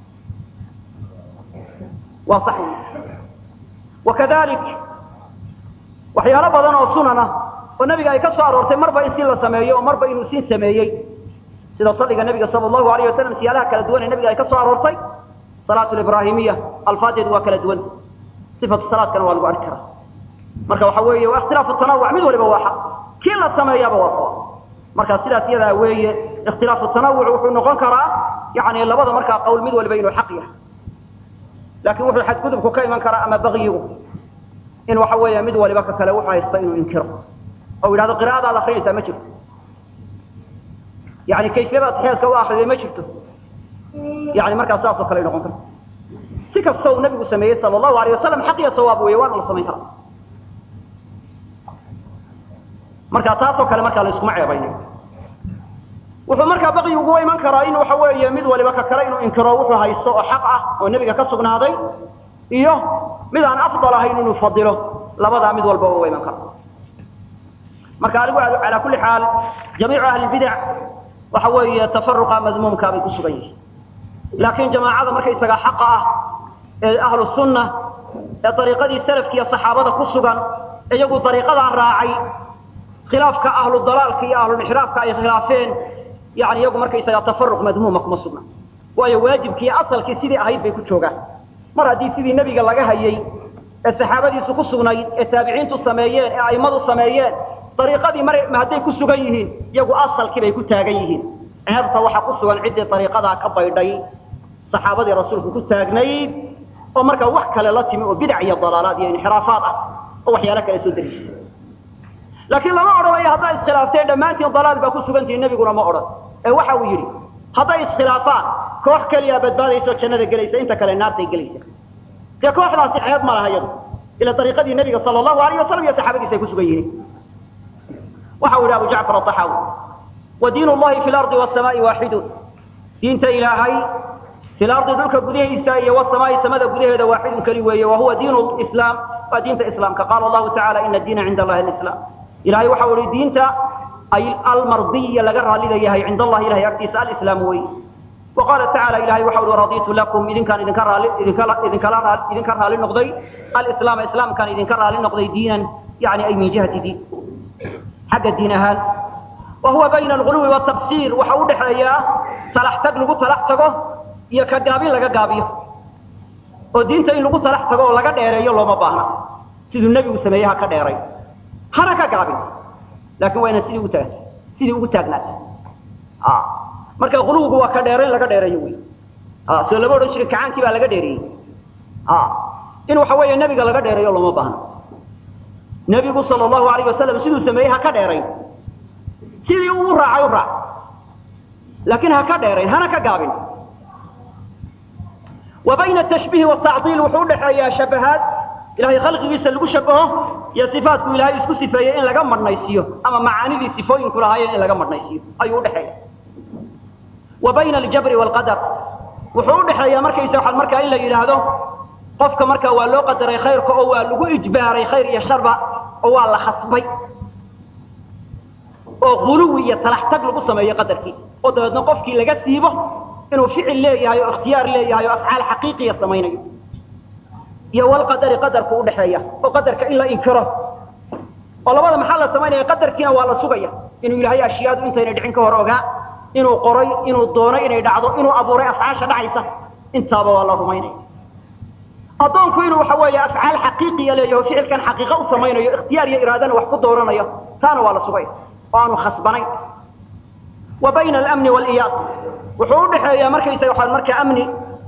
waa sax wakadalik waxyaalo badan oo sunan ah oo nabiga ay ka soo aroortay marba in si la sameeyo oo marba inuu sin sameeyey sida salliga nabiga sala allahu alayh wasalam siyaalaha kala duwan ee nabiga ay ka soo aroortay salaatu libraahimiya alfaadeedu waa kala duwan sifatu salaadkana waa lagu arki karaa marka waxa weeye waa ikhtilaafu tanawuc mid waliba waa xaq kii la sameeyaaba waa sawa marka sidaas iyadaa weeye ikhtilaafu tanawuc wuxuu noqon karaa yani labada markaa qowl mid waliba inuu xaq yahay laakiin wuxuu xadgudubku ka iman karaa ama bakyigu in waxa weeye mid waliba ka kale wuxuu haysta inuu inkiro oo yidhahdo qira'adaad akrinaysaa ma jirto yani kayfiyada atixyaadka u akriday ma jirto yani markaa saas oo kale noqon karta si kasta uu nabigu sameeyey sala allahu alayh wasalam xaq iyo sawaab weeye waana la samayn karaa marka taasoo kale markaa la iskuma ceebaynayo wuxuu markaa baqyi ugu iman karaa in waxa weeye mid waliba ka kale inuu inkiro wuxuu haysto oo xaq ah oo nebiga ka sugnaaday iyo mid aan afdal ahayn inuu fadilo labadaa mid walba uga iman kara marka adigu calaa kulli xaal jamiicu ahli bidac waxa weeye tafaruqa madmuumkaa bay ku sugan yihiin laakiin jamaacada markaysaga xaqa ah ee ahlu sunna ee dariiqadii salafkiiyo saxaabada ku sugan iyagu dariiqadaa raacay khilaafka ahlu dalaalka iyo ahlulixraafka ay khilaafeen yani iyagu markaysaga tafaruq madmuuma kuma sugna waayo waajibkii asalkii sidii ahayd bay ku joogaan mar haddii sidii nebiga laga hayay ee saxaabadiisu ku sugnayd ee taabiciintu sameeyeen ee a'immadu sameeyeen dariiqadii mar hadday ku sugan yihiin iyagu asalkii bay ku taagan yihiin ceebta waxaa ku sugan ciddii dariiqadaa ka baydhay saxaabadii rasuulku ku taagnayd oo markaa wax kale la timi oo bidac iyo dalaalaad iyo inxiraafaad ah oo waxyaalo kale soo dariishay laakiin lama odhanayo hadday iskhilaafteen dhammaantiin dalaal baa ku sugantihin nebiguna ma odhan ee waxa uu yidhi hadday iskhilaafaan koox keliya badbaadaysa oo jannada gelaysa inta kale naartay gelaysa dee kooxdaasi ceeb ma laha iyadu ila dariiqadii nebiga sala allahu alayh wasalam iyo saxaabadiisa ay ku sugan yihiin waxa uu yidhi abu jacfar aaxaawi wa diin llahi fi lardi wasamaa'i waaxidun diinta ilaahay fi lardi dhulka gudahiisa iyo wasamaa'i samada gudaheeda waaxidun keli weeye wa huwa diin islaam waa diinta islaamka qaala allahu tacala ina diina cinda allahi alislaam ilahay waxa uu ihi diinta ay almardiya laga raallida yahay cinda allahi ilahay agtiisa alislaam wey wa qaala tacala ilahay waxa uhi raditu lakum idinkaan idinka raali idinkala idinkala idinka raali noqday alislaama islaamkaan idinka raali noqday diinan yani ay min jihati diin xagga diin ahaan wa huwa bayna alguluwi watabsiir waxa u dhexeeyaa talax tag lagu talax tago iyo ka gaabin laga gaabiyo oo diinta in lagu talax tago oo laga dheereeyo looma baahna siduu nebigu sameeyey ha ka dheeray hana ka gaabin laakin waa inaan sidii ugu taag sidii ugu taagnaata marka quluwigu waa ka dheerayn laga dheereeyo wey soo lama odhan jirin kacaankii baa laga dheereeyey in waxa weeye nebiga laga dheereeyo looma baahna nebigu sala allahu alayh wasalam siduu sameeyey ha ka dheerayn sidii uu raacay u raac laakiin ha ka dheerayn hana ka gaabin wa bayna atashbiihi watacdiil wuxuu udhexeeyaa shabahaad ilahay khalqigiisa lagu shabaho iyo sifaatku ilahay isku sifeeyey in laga madhnaysiiyo ama macaanidii sifooyinku lahaayeen in laga madhnaysiiyo ayuu udhexeeya wa bayna aljabri waalqadar wuxuu udhexeeyaa markaysa waxaa markaa in la yidhaahdo qofka markaa waa loo qadaray khayrka oo waa lagu ijbaaray khayr iyo sharba oo waa la khasbay oo guluwi iyo talax tag lagu sameeyo qadarkii oo dabeedna qofkii laga siibo inuu ficil leeyahay oo ikhtiyaar leeyahay oo afcaal xaqiiqiya samaynayo iyo walqadari qadarku udhexeeya oo qadarka in la inkiro oo labada maxaa la samaynaya qadarkiina waa la sugaya inuu ilaahay ashyaadu intayna dhicin ka hor ogaa inuu qoray inuu doonay inay dhacdo inuu abuuray afcaasha dhacaysa intaaba waa la rumaynaya addoonku inuu waxa weeye afcaal xaqiiqiya leeyaho ficilkan xaqiiqa u samaynayo ikhtiyaar iyo iraadana wax ku dooranayo taana waa la sugaya oo aanu khasbanayn wa bayna alamni waaliyaas wuxuu udhexeeyaa markaysa waxaa markaa amni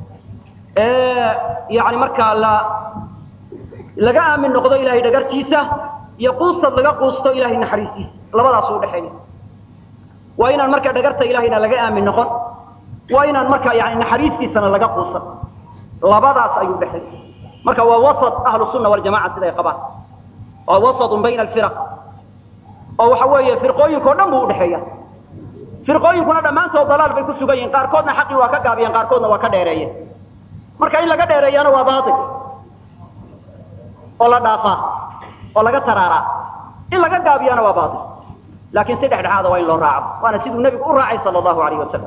yani markaa la laga aamin noqdo ilahay dhagartiisa iyo quusad laga quusto ilahay naxariistiisa labadaasu udhexeeya waa inaan markaa dhagarta ilahayna laga aamin noqon waa inaan markaa yani naxariistiisana laga quusan labadaas ayuu dhexeeya marka waa wasat ahlu sunna waljamaca siday qabaan waa wasatun bayna alfiraq oo waxa weeye firqooyinkao dhan buu udhexeeya firqooyinkuna dhammaantood dalaal bay ku sugan yihiin qaarkoodna xaqii waa ka gaabiyeen qaarkoodna waa ka dheereeyeen marka in laga dheereeyana waa baatil oo la dhaafaa oo laga taraaraa in laga gaabiyana waa baatil laakiin si dhexdhexaada waa in loo raaco waana siduu nebigu u raacay sala allahu alayh wasalam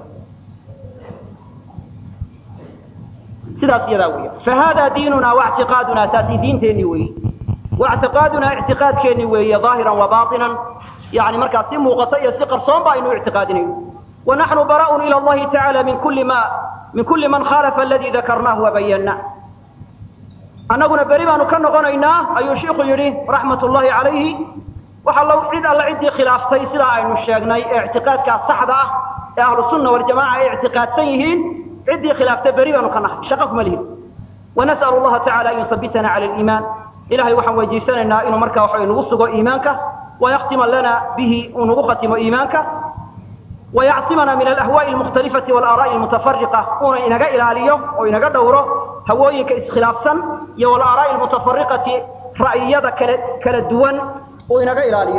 sidaas iyadaa weya fahada diinuna waictiqaaduna taasi diinteenni weeye waictiqaaduna ictiqaadkeenni weeye ظaahiran wa baطinan yani markaa si muuqata iyo si qarsoon ba aynu ictiqaadinayno wanaxnu bara'un ilى اllahi taعala min kuli ma min kuli man khalafa aladi dakarnahu wabayana annaguna beri baanu ka noqonaynaa ayuu shiiku yidhi raxmat ullahi calayhi waxa lo cid alla ciddii khilaaftay sidaa aynu sheegnay ee ictiqaadkaa saxda ah ee ahlu sunna waljamaca ay ictiqaadsan yihiin ciddii khilaaftay beri baanu ka nahay shaqo kuma lihin wanas'alu allaha tacala an yusabitana cala aliimaan ilahay waxaan weydiisanaynaa inuu markaa waxa nagu sugo iimaanka wayaktima lana bihi uu nagu khatimo iimaanka wayacsimana min alahwaa'i almukhtalifati walaaraa'i almutafariqa uuna inaga ilaaliyo oo inaga dhowro hawooyinka iskhilaafsan iyo walaaraa'i almutafariqati ra'yiyada kala kala duwan uu inaga ilaaliyo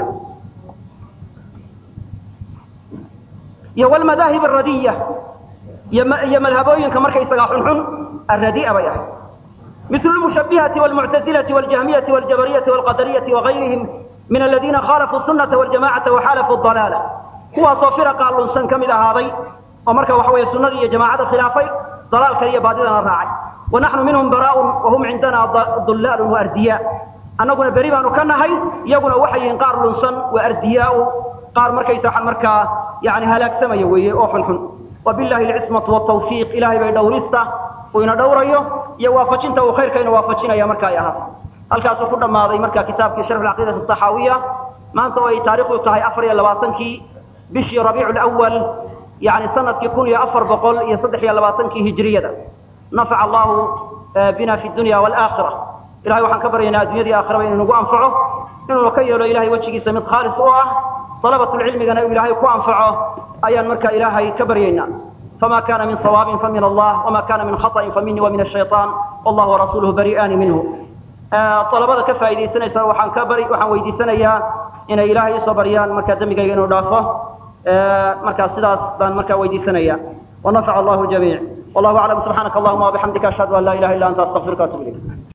iyo wlmadaahib aradiya iyo madhabooyinka markaysagaa xunxun aradi'a bay ahay مثل المشبهة والمعتزلة والجهمية والجبرية والقدرية وغيرهم من الذين خالفوا السنة والجماعة وحالفوا الضلالة هو صفر قال لنسان كمل هذا ومركا وحوية السنة هي جماعة خلافي ضلال كريه بعدنا الراعي ونحن منهم براء وهم عندنا ضلال وأردياء أنا قلنا بريبا نكنا هاي يقول وحي قار لنسان وأردياء قار مركا يساحا مركا يعني هلاك سمي ويوحن وبالله العصمة والتوفيق إلهي بيدوريستا وإن دوريو iyo waafajinta uu khayrka inuu waafajinaya marka ay ahaato halkaasuu ku dhammaaday marka kitaabkii sharx alcaqiida asaxaawiya maanta oo ay taariikhdu tahay afar iyo labaatankii bishii rabiicu lawal yani sanadkii kun iyo afar boqol iyo saddex iyo labaatankii hijriyada nafaca allahu bina fi dunya waalaakhira ilahay waxaan ka baryaynaa addunyadii aakhiraba inuu nagu anfaco inuuna ka yeelo ilahay wejigiisa mid khaalis u ah dalabatulcilmigana uu ilaahay ku anfaco ayaan marka ilaahay ka baryaynaa فما كان من صواب فمن الله وما كان من خطأ فمني ومن الشيطان والله ورسوله بريئان منه طلبada ka faa'iideysanaysa waxaan ka bari waxaan weydiisanayaa inay ilaahay soo bariyaan marka dambigayga inuu dhaafo marka sidaas baan marka weydiisanaya ونفع الله الجميع والله أعلم سبحانك اللهم وبحمدك أشهد أن لا إله إلا أنت أستغفرك وأتوب إليك